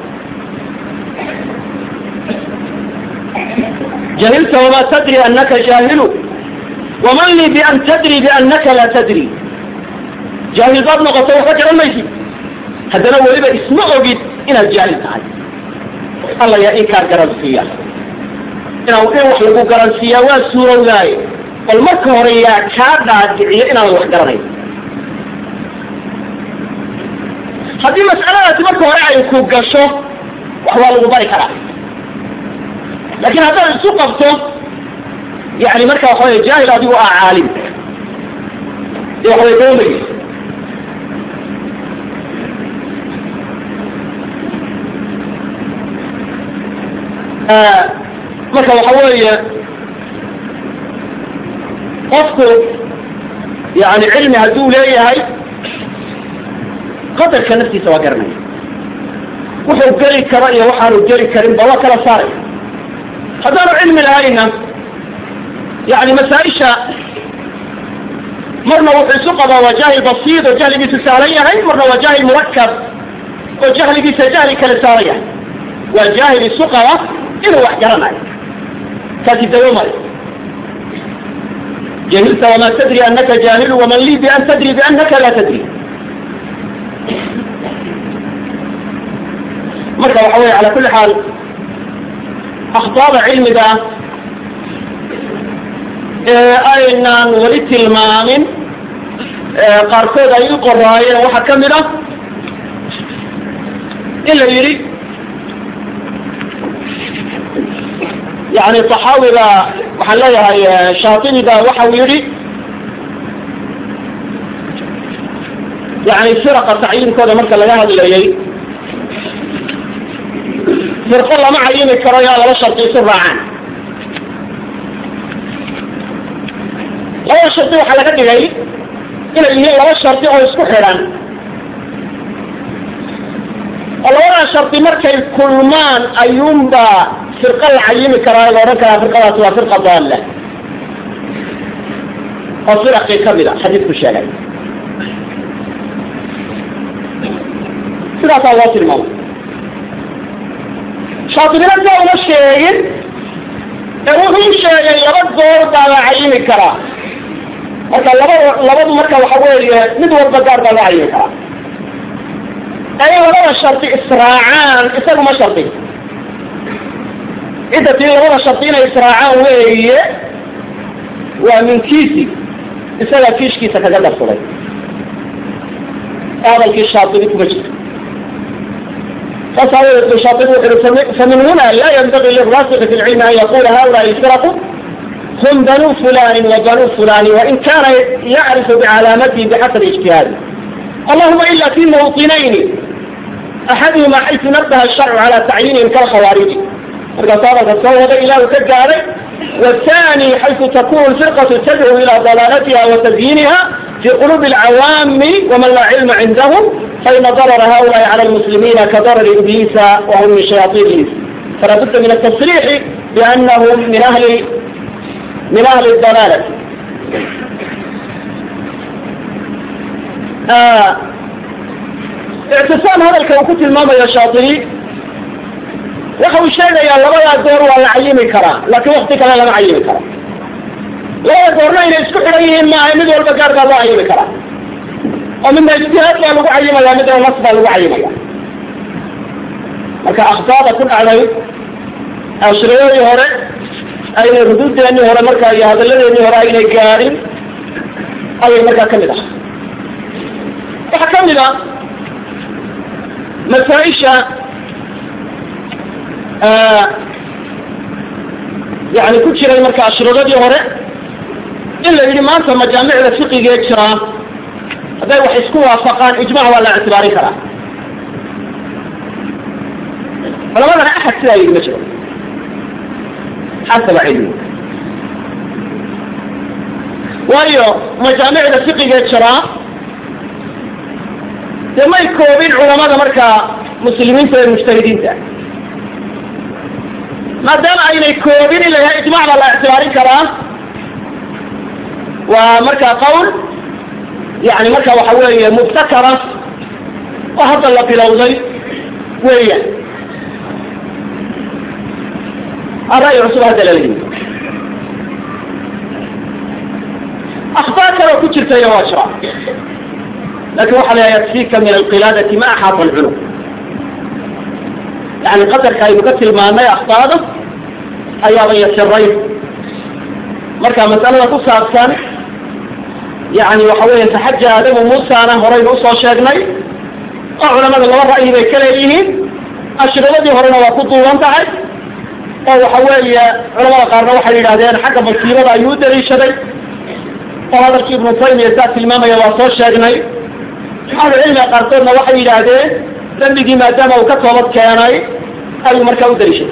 jahilta wama tadri anaka jaahilu waman lii bian tadri biannaka laa tadri jaahil baad noqoto waxba garan maysid haddana weliba isma ogid inaad jaahil tahay alla yaa inkaa garansiiya inaa in wax lagu garansiiyaa waa suurowdaaye bal marka hore yaa kaa dhaadhiciyo inaadan wax garanayn haddii mas'aladaasi marka hore ay ku gasho wax waa lagu bari karaa laakiin haddaad isu qabto yani marka waxa wey jaahil adigu ah caalim dee waxa wey doomaysa marka waxa weeye qofku yani cilmi hadduu leeyahay qadarka naftiisa waa garanaya wuxuu geli karo iyo waxaanu geli karinba waa kala saaray haddaanu cilmi lahayna yani masaaisha marna wuxuu isu qabaa waa jaahil basiid oo jahligiisu saalan yahay marna waa jaahil murakab oo jahligiisa jahli kale saaran yahay waa jaahil isu qaba inuu wax garanayo kaasi dawo mayo jahilta wama tadri anaka jaahilu waman lii bian tadri bianaka laa tadri marka waxa weye ala kuli xaal akhtaada cilmiga ee aynaan weli tilmaamin qaarkood ay u qoraayeen waxaa kamid ah in la yidhi yani taxaawiga waxaan leeyahay shaatibiga waxa uu yihi yani firaqa tacyiinkooda marka laga hadlayay firqo lama cayimi karo yaa laba shardi isu raacaan labada shardi waxaa laga dhigay inay yihiin laba shardi oo isku xidhan oo labada shardi markay kulmaan ayuunba firqa la cayimi karaa la odhan karaa firqadaasi waa firqa daalla oo firaqii kamid a xadiidku sheegay sidaasaa loo tilmaamay shaatibina sia uma sheegin ee wuxuu sheegay laba goor baa la cayimi karaa marka laba labadu marka waxa weeye mid walba gaar baa loo cayimi karaa ee in labada shardi israacaan isagu ma shardi cidda tii labada shardi inay israacaan weeye waa minkiisi isagaa kiishkiisa kaga darsaday hadalkii shaatibi kuma jirto saas aawadeed bu shaatibi wuxu uhi famin huna laa yanbagi liraasiki fi lcilmi an yaqula haulaai lfiraqu hum banu fulani wa banu fulani wain kana yacrifu bicalaamatihi bixasabi ijtihaadi allahuma ila fi mawطinayni axaduhuma xaysu nabaha الsharcu cala tacyiinihim kalkhawaariji markaasu hadalka soo waday ilah uu ka gaaray والثاني حيث تكون الفرقة تدعو إلى ضلالتها وتزيينها في قلوب العوام ومن لا علم عندهم فإن ضرر هؤلاء على المسلمين كضرر إبليس وهم من شياطين الإنس فلا بد من التصريح بأنهم من أهل من أهل الضلالة آه اعتصام هذا الكوكوت الماما يا شاطري waxa uu sheegayaa labadaa goor waa la cayimi karaa laakiin wakti kale lama cayimi karo labada goorna inay isku xidhan yihiin maaha mid walba gaar baa loo cayimi karaa oo midna ijtihaad baa lagu cayimaya midna nas baa lagu cayimaya marka akhtaada ku dhacday ashriadii hore aynay ruduudeennii hore markaa iyo hadalladeennii hore aynay gaadhin ayay markaa kamid ah waxaa kamid a masaaisha yani ku jiray marka ashriadii hore in la yidhi maanta majaamicda fiqigee jiraa hadday wax isku waafaqaan ijmac waa la ictibaarin karaa culamadana axad sidaa yidhi ma jiro xasaba cilmi waayo majaamicda fiqigee jiraa dee may koobin culamada markaa muslimiinta ee mujtahidiinta maadaama aynay koobin in la yahay ijmac baa la ictibaarin karaa waa markaa qawl yani marka waxa weeye mubtakara oo hadda la bilowday weeyaan ara'yi cusub hadda lala yimi akhbaar kaloo ku jirtayna waa jira lakin waxa la yakfika min alqilaadati ma axaata alculum yani qadarka aynu ka tilmaanay akhtaada ayaaba yasiray marka masalada ku saabsan yani waxa weya taxaja aadamu muusana horaynu usoo sheegnay oo culamada laba ra'yi bay ka leeyihiin ashriadii horena waa ku duuban tahay oo waxa weeye culamada qaarna waxay yidhahdeen xagga basiirada ayuu u daliishaday oo hadalkii ibnu taymiya saa tilmaamaya waa soo sheegnay ahlucilmiga qaarkoodna waxay yidhaahdeen dembigii maadaama uu ka toobad keenay ayuu markaa u daliishaday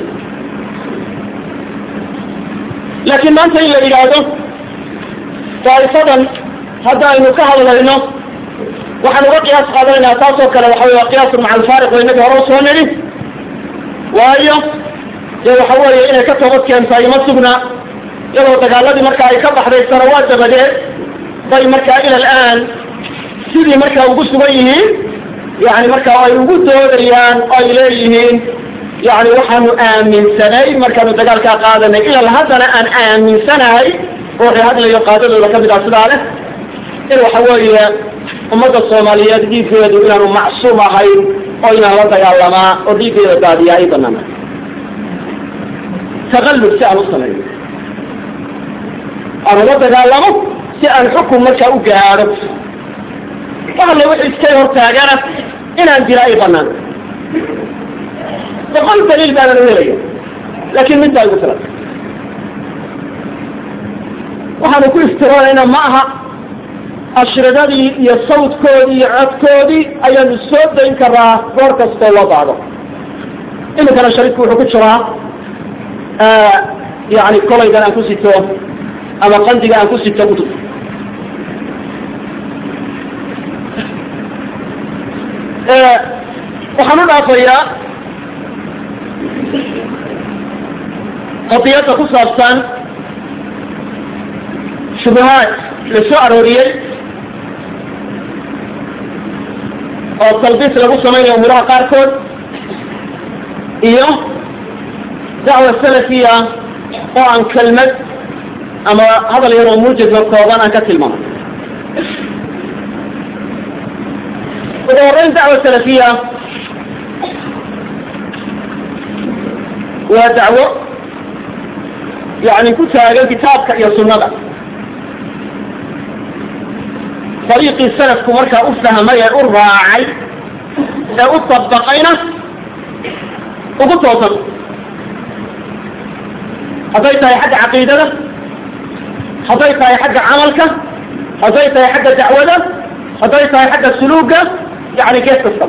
laakiin maanta in la yidhaahdo daa'ifadan hadda aynu ka hadlayno waxaan uga qiyaas qaadanaynaa taas oo kale waxa wey waa qiyaasun maca alfaariq oo inagii hore usoo nidhi waayo dee waxa weeye inay ka toobad keentay ima sugna iyadoo dagaaladii marka ay ka baxday sanawaad dabadeed bay markaa ila alaan sidii markaa ugu sugan yihiin yani markaa ay ugu doodayaan oo ay leeyihiin yani waxaanu aaminsanay markaanu dagaalkaa qaadanay ilal haddana aan aaminsanahay ruuxii hadlayo qaadadooda kamid ah sidaa leh in waxa weeye ummadda soomaaliyeed dhiiggeedu inaanu macsuum ahayn oo inaan la dagaalamaa oo dhiiggeeda daadiyaa ay banaana taqallub si aan u sameeyo aan ula dagaalamo si aan xukun markaa u gaadho waxale wixii iskay hortaagana inaan dila ay banaan boqol daliil baanan u helaya laakin mid baa igu filan waxaanu ku iftiroonayna ma aha ashridadii iyo sawdkoodii iyo codkoodii ayaanu soo dayn karaa goor kastoo loo baahdo iminkana shariidku wuxuu ku jiraa yani kolaygan aan ku sito ama qandiga aan ku sito utub waxaan u dhaafayaa qadiyadda ku saabsan shubahaad la soo arooriyey oo talbiis lagu samaynayo umuraha qaarkood iyo dacwa salafiya oo aan kelmad ama hadal yar oo muujadka kooban aan ka tilmaamay ugu horeyn dacwa salafiya waa dacwo yani ku taagan kitaabka iyo sunnada dariiqii salafku markaa u fahmay ee u raacay ee u dabaqayna ugu toosan hadday tahay xagga caqiidada hadday tahay xagga camalka hadday tahay xagga dacwada hadday tahay xagga suluuga yani gees kastaba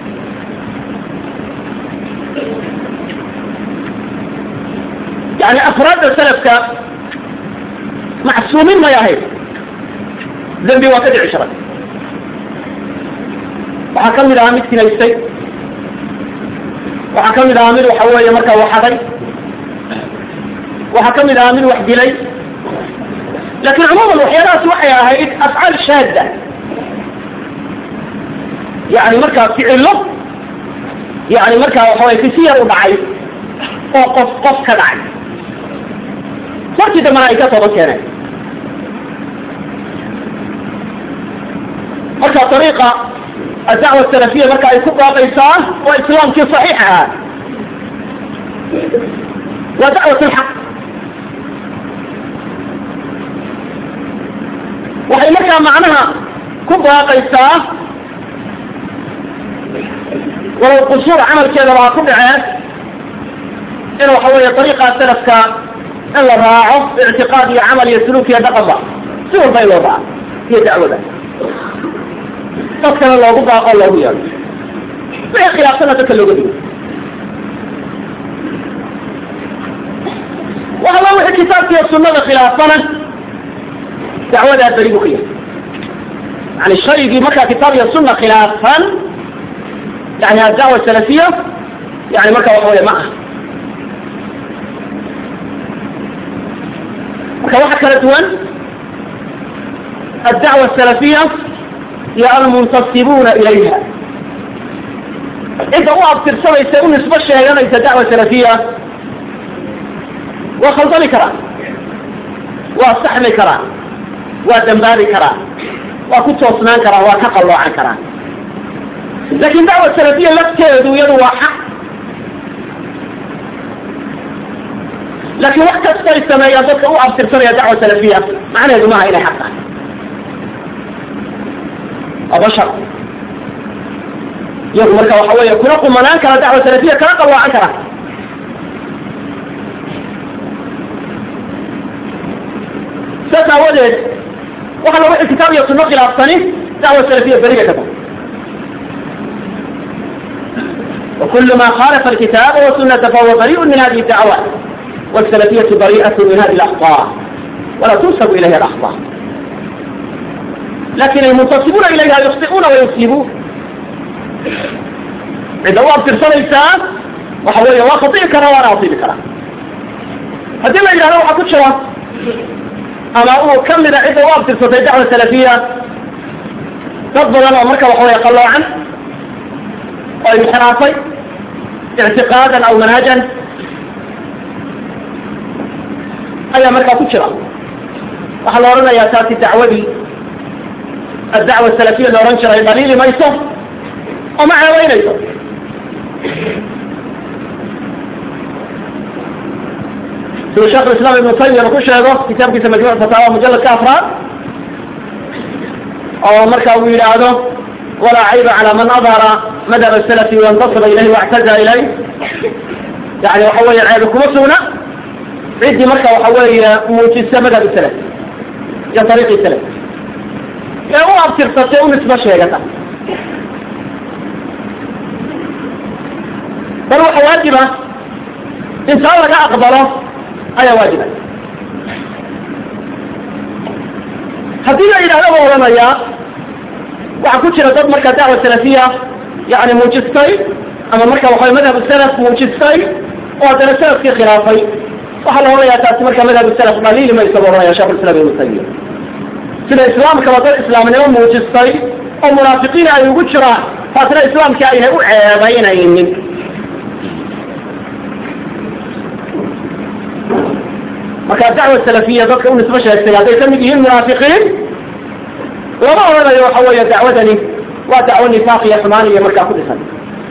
yani afraadda salafka macsuumin may ahayd dembi waa ka dhici jiray waxaa kamid ahaa mid sinaystay waxaa kamid ahaa mid waxa weeye markaa waxaday waxaa kamid ahaa mid wax dilay laakin cumuuman waxyaalahaas waxay ahayd afcaal shaadda yani markaa ficilo yani markaa waxaway kisi yar u dhacay oo qof qof ka dhacay markii dambena ay ka toban keeneen marka ariiqa adacwa salafiya marka ay ku baaqaysaa waa islaamkii saxiix ahaa waa dacwat lxaq waxay markaa macnaha ku baaqaysaa walow qusuur camalkeedaba ha ku dhaceen in waxa weeye ariiqa salafka in la raaco ictiqaad iyo camal iyo suluuk iyo dhaqanba si walba in loo raaco iyo dacwada dadkana loogu baaqo loogu yeelo wixii khilaafsana dadka looga digo waxala wixii kitaabka iyo sunada khilaafsana dacwadaa beri bu ka yahay yani shaygii markaa kitaab iyo suna khilaafsan yani adacwa salafiya yani marka waxa wey ma aha marka waxa kala duwan addacwa asalafiya iyo almuntasibuuna ilayha cidda u abtirsanaysa u nisbo sheeganaysa dacwa salafiya waa khaldami karaa waa saxmi karaa waa dambaabi karaa waa ku toosnaan karaa waa ka qalloocan karaa lakin dacwa salafiya lafteedu iyadu waa xaq laakin wax kasta ay sameeyaan dadka u abtirsanaya dacwa salafiya macnaheedu maaha inay xaq tahay waa bashar iyagu marka waxa weeye kuna qumanaan kara dacwa salafiya kala qalloocan kara sidaas aawadeed waxa lagu kitaab iyo sunno khilaafsani dacwa salafiya beriga ka tahay وكل ما خالف الكتاب والسنة فهو بريء من هذه الدعوات والسلفية بريئة من هذه الأخطاء ولا تنسب إليها الأخطاء لكن المنتصبون إليها يخطئون ويسلبون إذا هو أبتر إنسان وحوالي الله خطيء كرا وأنا أصيب كرا هذه ما يجعله أكد شوى أما هو كم من إذا هو أبتر سنة الدعوة السلفية تفضل أنا أمرك وحوالي يقلوا عنه وانحرافي اعتقادا او منهجا اي مركا كجرا waxaa la odhanayaa taasi dacwadii adacwa salafiya la odhan jiray dhaliili mayso oo ma ceebeynayso siduu sheekh islaam ibnu taymiya ku sheego kitaabkiisa majmuuc fataawa mujaladka afraad oo marka uu yidhaahdo ولا عيب على من أظهر مذهب السلف وانتصر إليه واعتزى إليه يعني وحوي عيبكم سونا عدي مركة وحوي موجسة مذهب السلف يا طريق السلف يا هو أبتر ستيون اسمه شيئا بل هو واجبة إنسان لك أقبله أي واجبة هدينا إلى هذا ورميا waxaa ku jira dad markaa dacwa salafiya yani muujistay ama marka waxa madhab salaf muujistay oo haddana salafkii khilaafay waxaa la odhanayaa taasi marka madhab salaf dhaliili maysa buu ohanaya shekh islam ibnu taymiya sida islaamkaba dad islaamnimo muujistay oo munaafiqiin ay ugu jiraan taasna islaamkii aynay u ceebaynaynin marka dacwa salafiya dadka u nisbo sheegtay hadday ka mid yihiin munaafiqiin lama odhanayo waxa weeye dacwadani waa dacwo nifaaq iyo xumaan iyo markaa ku dhisan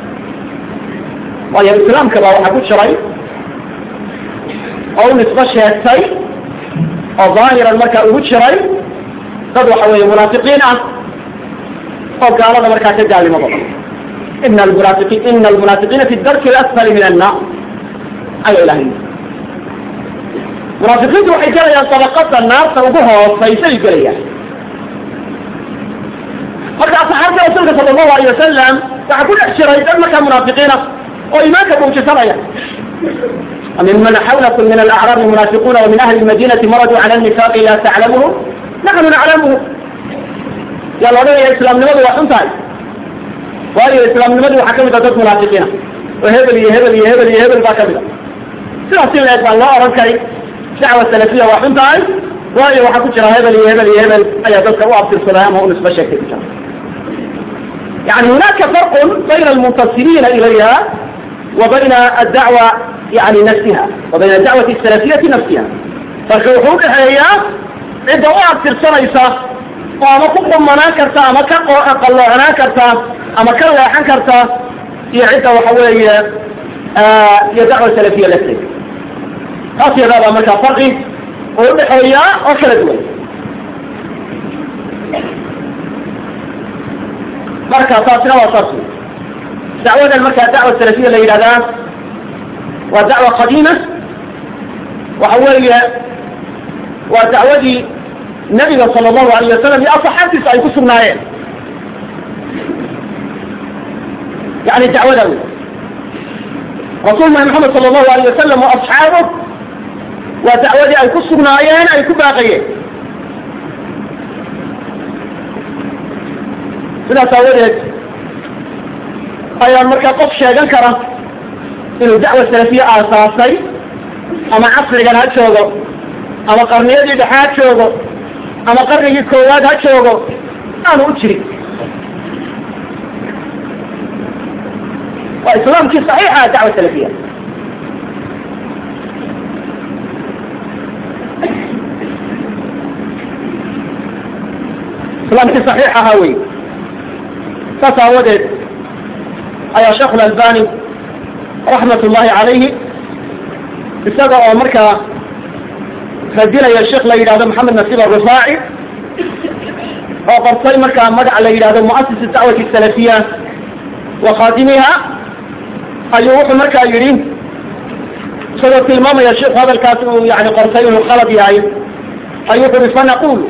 waayo islaamka baa waxaa ku jiray oo u nisbo sheegtay oo daahiran markaa ugu jiray dad waxa weeye munaafiqiin ah oo gaalada markaa ka gaalnimo badan ina almunaafiqiin ina almunaafiqiina fi darki alasfali min annaar ayaa ilahay munaafiqiintu waxay gelayaan dabaqada naarta ugu hoosaysay gelayaan marka asxaabta rasuulka sala allahu alayh wasalam waxaa ku dhex jiray dad markaa munaafiqiina oo iimaanka muujisanaya ممن حولكم من الأعراب المنافقون ومن أهل المدينة مرضوا على النفاق لا تعلمهم نحن نعلمهم يا الله يا إسلام نمد وحنتاي وهي إسلام نمد وحكمت ضد منافقين وهبل يهبل يهبل يهبل باكبلا سلاسل الإسلام الله أرنكي دعوة سلفية وحنتاي وهي وحكمت هبل يهبل يهبل أي ضدك وأبطل السلام ونسبة شكل يعني هناك فرق بين المنتصرين إليها وبين الدعوة يعني نفسها وبين الدعوة السلفية نفسها فالحقوق هي عدة وقت ترسليسا وما كقم منا كرتا أما كقلعنا كرتا أما كلاحا كرتا هي عدة وحوية آه هي دعوة السلفية لسلك خاصة هذا مركا فرقي ويحوية وكلا دوي مركا تاسنا وصرسي دعوة المركا الدعوة السلفية اللي هذا ودعوة قديمة وحوالي ودعوة النبي صلى الله عليه وسلم لأصحابه سأيكون سنائين يعني الدعوة دولة رسولنا محمد صلى الله عليه وسلم وأصحابه ودعوة أيكون سنائين أيكون باقيين sidaa aawadeed ayaa markaa qof sheegan kara inuu dacwa salafiye aasaasay ama casrigan ha joogo ama qarniyadii dhexe ha joogo ama qarnigii koowaad ha joogo aanu u jirin waa islaamkii saxiixa dacwa salafiya islaamkii saxiix ahaa wey saas aawadeed ayaa sheekh albani raxmat ullahi calayhi isaga oo markaa radinaya sheekh la yidhahdo maxamed nasiib arufaaci oo qortay markaa magac la yidhahdo muasis dacwati salafiya wa khaadimiha ayuu wuxuu markaa yidhi isagoo tilmaamaya sheikhu hadalkaas uu yani qortay inuu khalad yahay أي يقول فنقول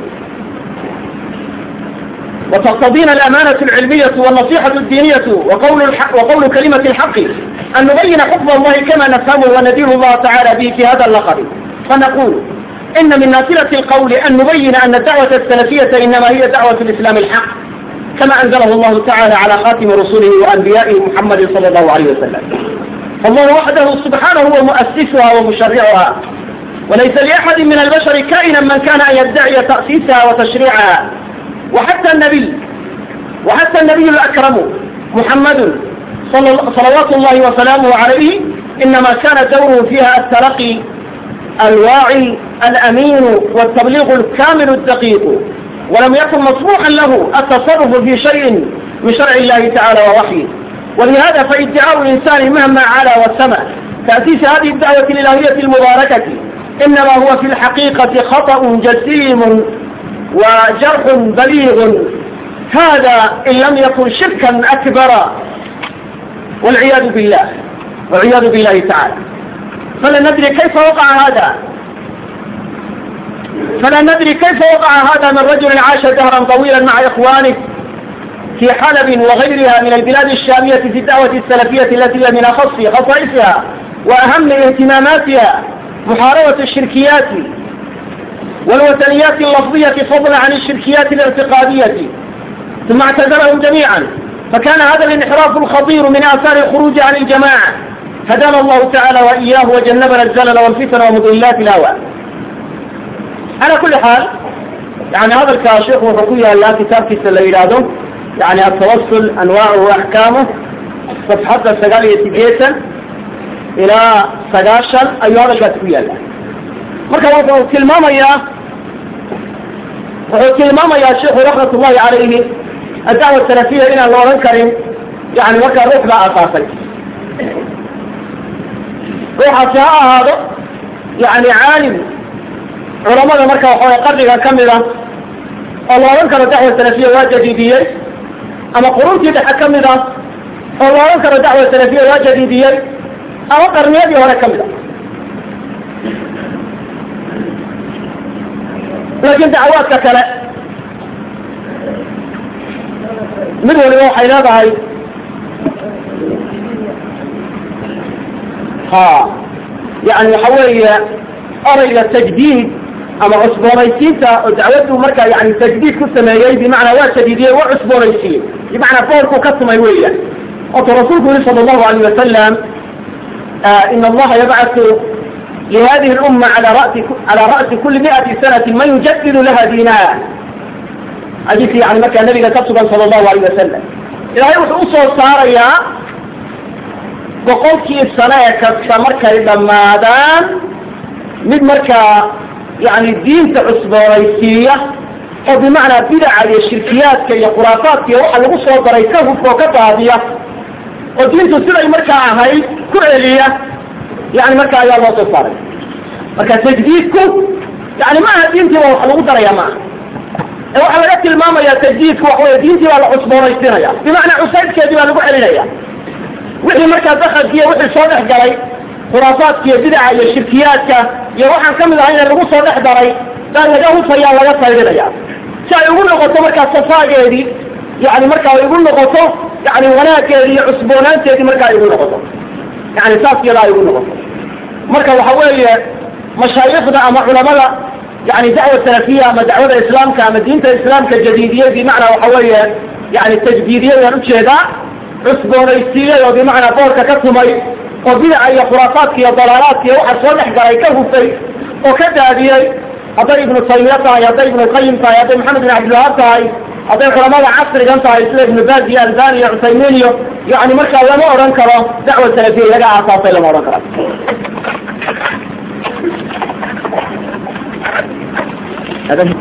وتقتضينا الأمانة العلمية والنصيحة الدينية وقول, الحق وقول كلمة الحق أن نبين حكم الله كما نفهمه وندير الله تعالى به في هذا اللقب فنقول إن من نافلة القول أن نبين أن الدعوة السلفية إنما هي دعوة الإسلام الحق كما أنزله الله تعالى على خاتم رسله وأنبيائه محمد صلى الله عليه وسلم فالله وحده سبحانه هو مؤسسها ومشرعها وليس لأحد من البشر كائنا من كان أن يدعي تأسيسها وتشريعها وحتى النبي وحتى النبي الأكرم محمد صلوات الله وسلامه عليه إنما كان دوره فيها التلقي الواعي الأمين والتبليغ الكامل الدقيق ولم يكن مسموحا له التصرف في شيء من شرع الله تعالى ووحيه ولهذا فادعاء الإنسان مهما علا والسمع تأسيس هذه الدعوة الإلهية المباركة إنما هو في الحقيقة خطأ جسيم وجرح بليغ هذا إن لم يكن شركا أكبر والعياذ بالله والعياذ بالله تعالى فلا ندري كيف وقع هذا فلا ندري كيف وقع هذا من رجل عاش دهرا طويلا مع إخوانه في حلب وغيرها من البلاد الشامية في الدعوة السلفية التي هي من أخص خصائصها وأهم اهتماماتها محاربة الشركيات والوثنيات اللفظية فضلا عن الشركيات الاعتقادية ثم اعتزلهم جميعا فكان هذا الانحراف الخطير من آثار الخروج عن الجماعة هدانا الله تعالى وإياه وجنبنا الزلل والفتن ومضلات الهوى على كل حال يعني هذا الكاشف وحكوية الله كتاب كيس اللي يلاده يعني التوصل أنواعه وأحكامه صفحة السقالية جيسا إلى سقاشا أي هذا كاتبية الله marka wuxuu tilmaamayaa wuxuu tilmaamayaa sheekhu raxmat ullahi calayhi adacwa salafiya inaan la odhan karin yani markaa ruux baa asaasay ruuxaasi ha ahaado yani caalim culamada marka waxaway qarniga ka mida oo la odhan karo dacwa salafiya waa jadiidiyey ama quruntii dhexe ka mid ah oo la odhan karo dacwa salafiya waa jadiidiyey ama qarniyadii hore ka mid a laakiin dacwaadka kale mid waliba waxay leedahay ha yani waxa weeye orayga tajdiid ama cusboonaysiinta oo dacwaddu markaa yani tajdiid ku sameeyey bimacnaa waa jadiidiyey waa cusboonaysiiyey bimacnaa boorkuu ka sumay weeyaan otu rasuulku yihi sala allahu alayh wasalam in allaha yabcatu لهذه الأمة على رأس على رأس كل مئة سنة من يجدد لها دينها حديث يعني مكة النبي كتبت صلى الله عليه وسلم إلهي وحوصه صار يا وقلت السنة كتبت مركة لما دان من مركة يعني الدين تعصب رئيسية أو بمعنى بدع الشركيات كي خرافات كي روح الغصة دريكه فوقتها هذه ودين تسرع مركة هاي كعلية يعني marka ayaa loo soo saaray marka tajdiidku yani maaha diintii waa wax lagu daraya maaha ee waxaa laga tilmaamaya tajdiidku waxa wey diintii baa la cusboonaysinaya bimacnaa cusaydkeedii baa lagu celinaya wixii markaa dakadkiiyo wixii soo dhex galay khuraafaadka iyo bidaca iyo shirkiyaadka iyo waxaan kamid ahayna lagu soo dhex daray baa laga hufaya laga saydinaya si ay ugu noqoto markaa safaageedii yani marka ay ugu noqoto yani wanaageedii iyo cusboonaanteedii marka ay ugu noqoto yani saas yadaa ay ugu noqoto marka waxa weeye mashaayikhda ama culamada yani dacwa salafiya ama dacwada islaamka ama diinta islaamka jadiidiyey bimacnaa waxa weeye yani tajdiidiyey aan ujeedaa cusboonaysiiyey oo bimacnaa boorka ka tumay oo bidaca iyo khuraafaadka iyo dalaalaadka iyo waxa soo dhex galay ka hufay oo ka daadiyey hadday ibnu taymiya tahay hadday ibnu qayim tahay hadday maxamed bin cabdilwahaab tahay hadday culamada casrigan tahay sida ibnu baaz iyo albani iyo cusaymiin iyo yani markaa lama odhan karo dacwa salafiya iyaga aasaasay lama odhan karo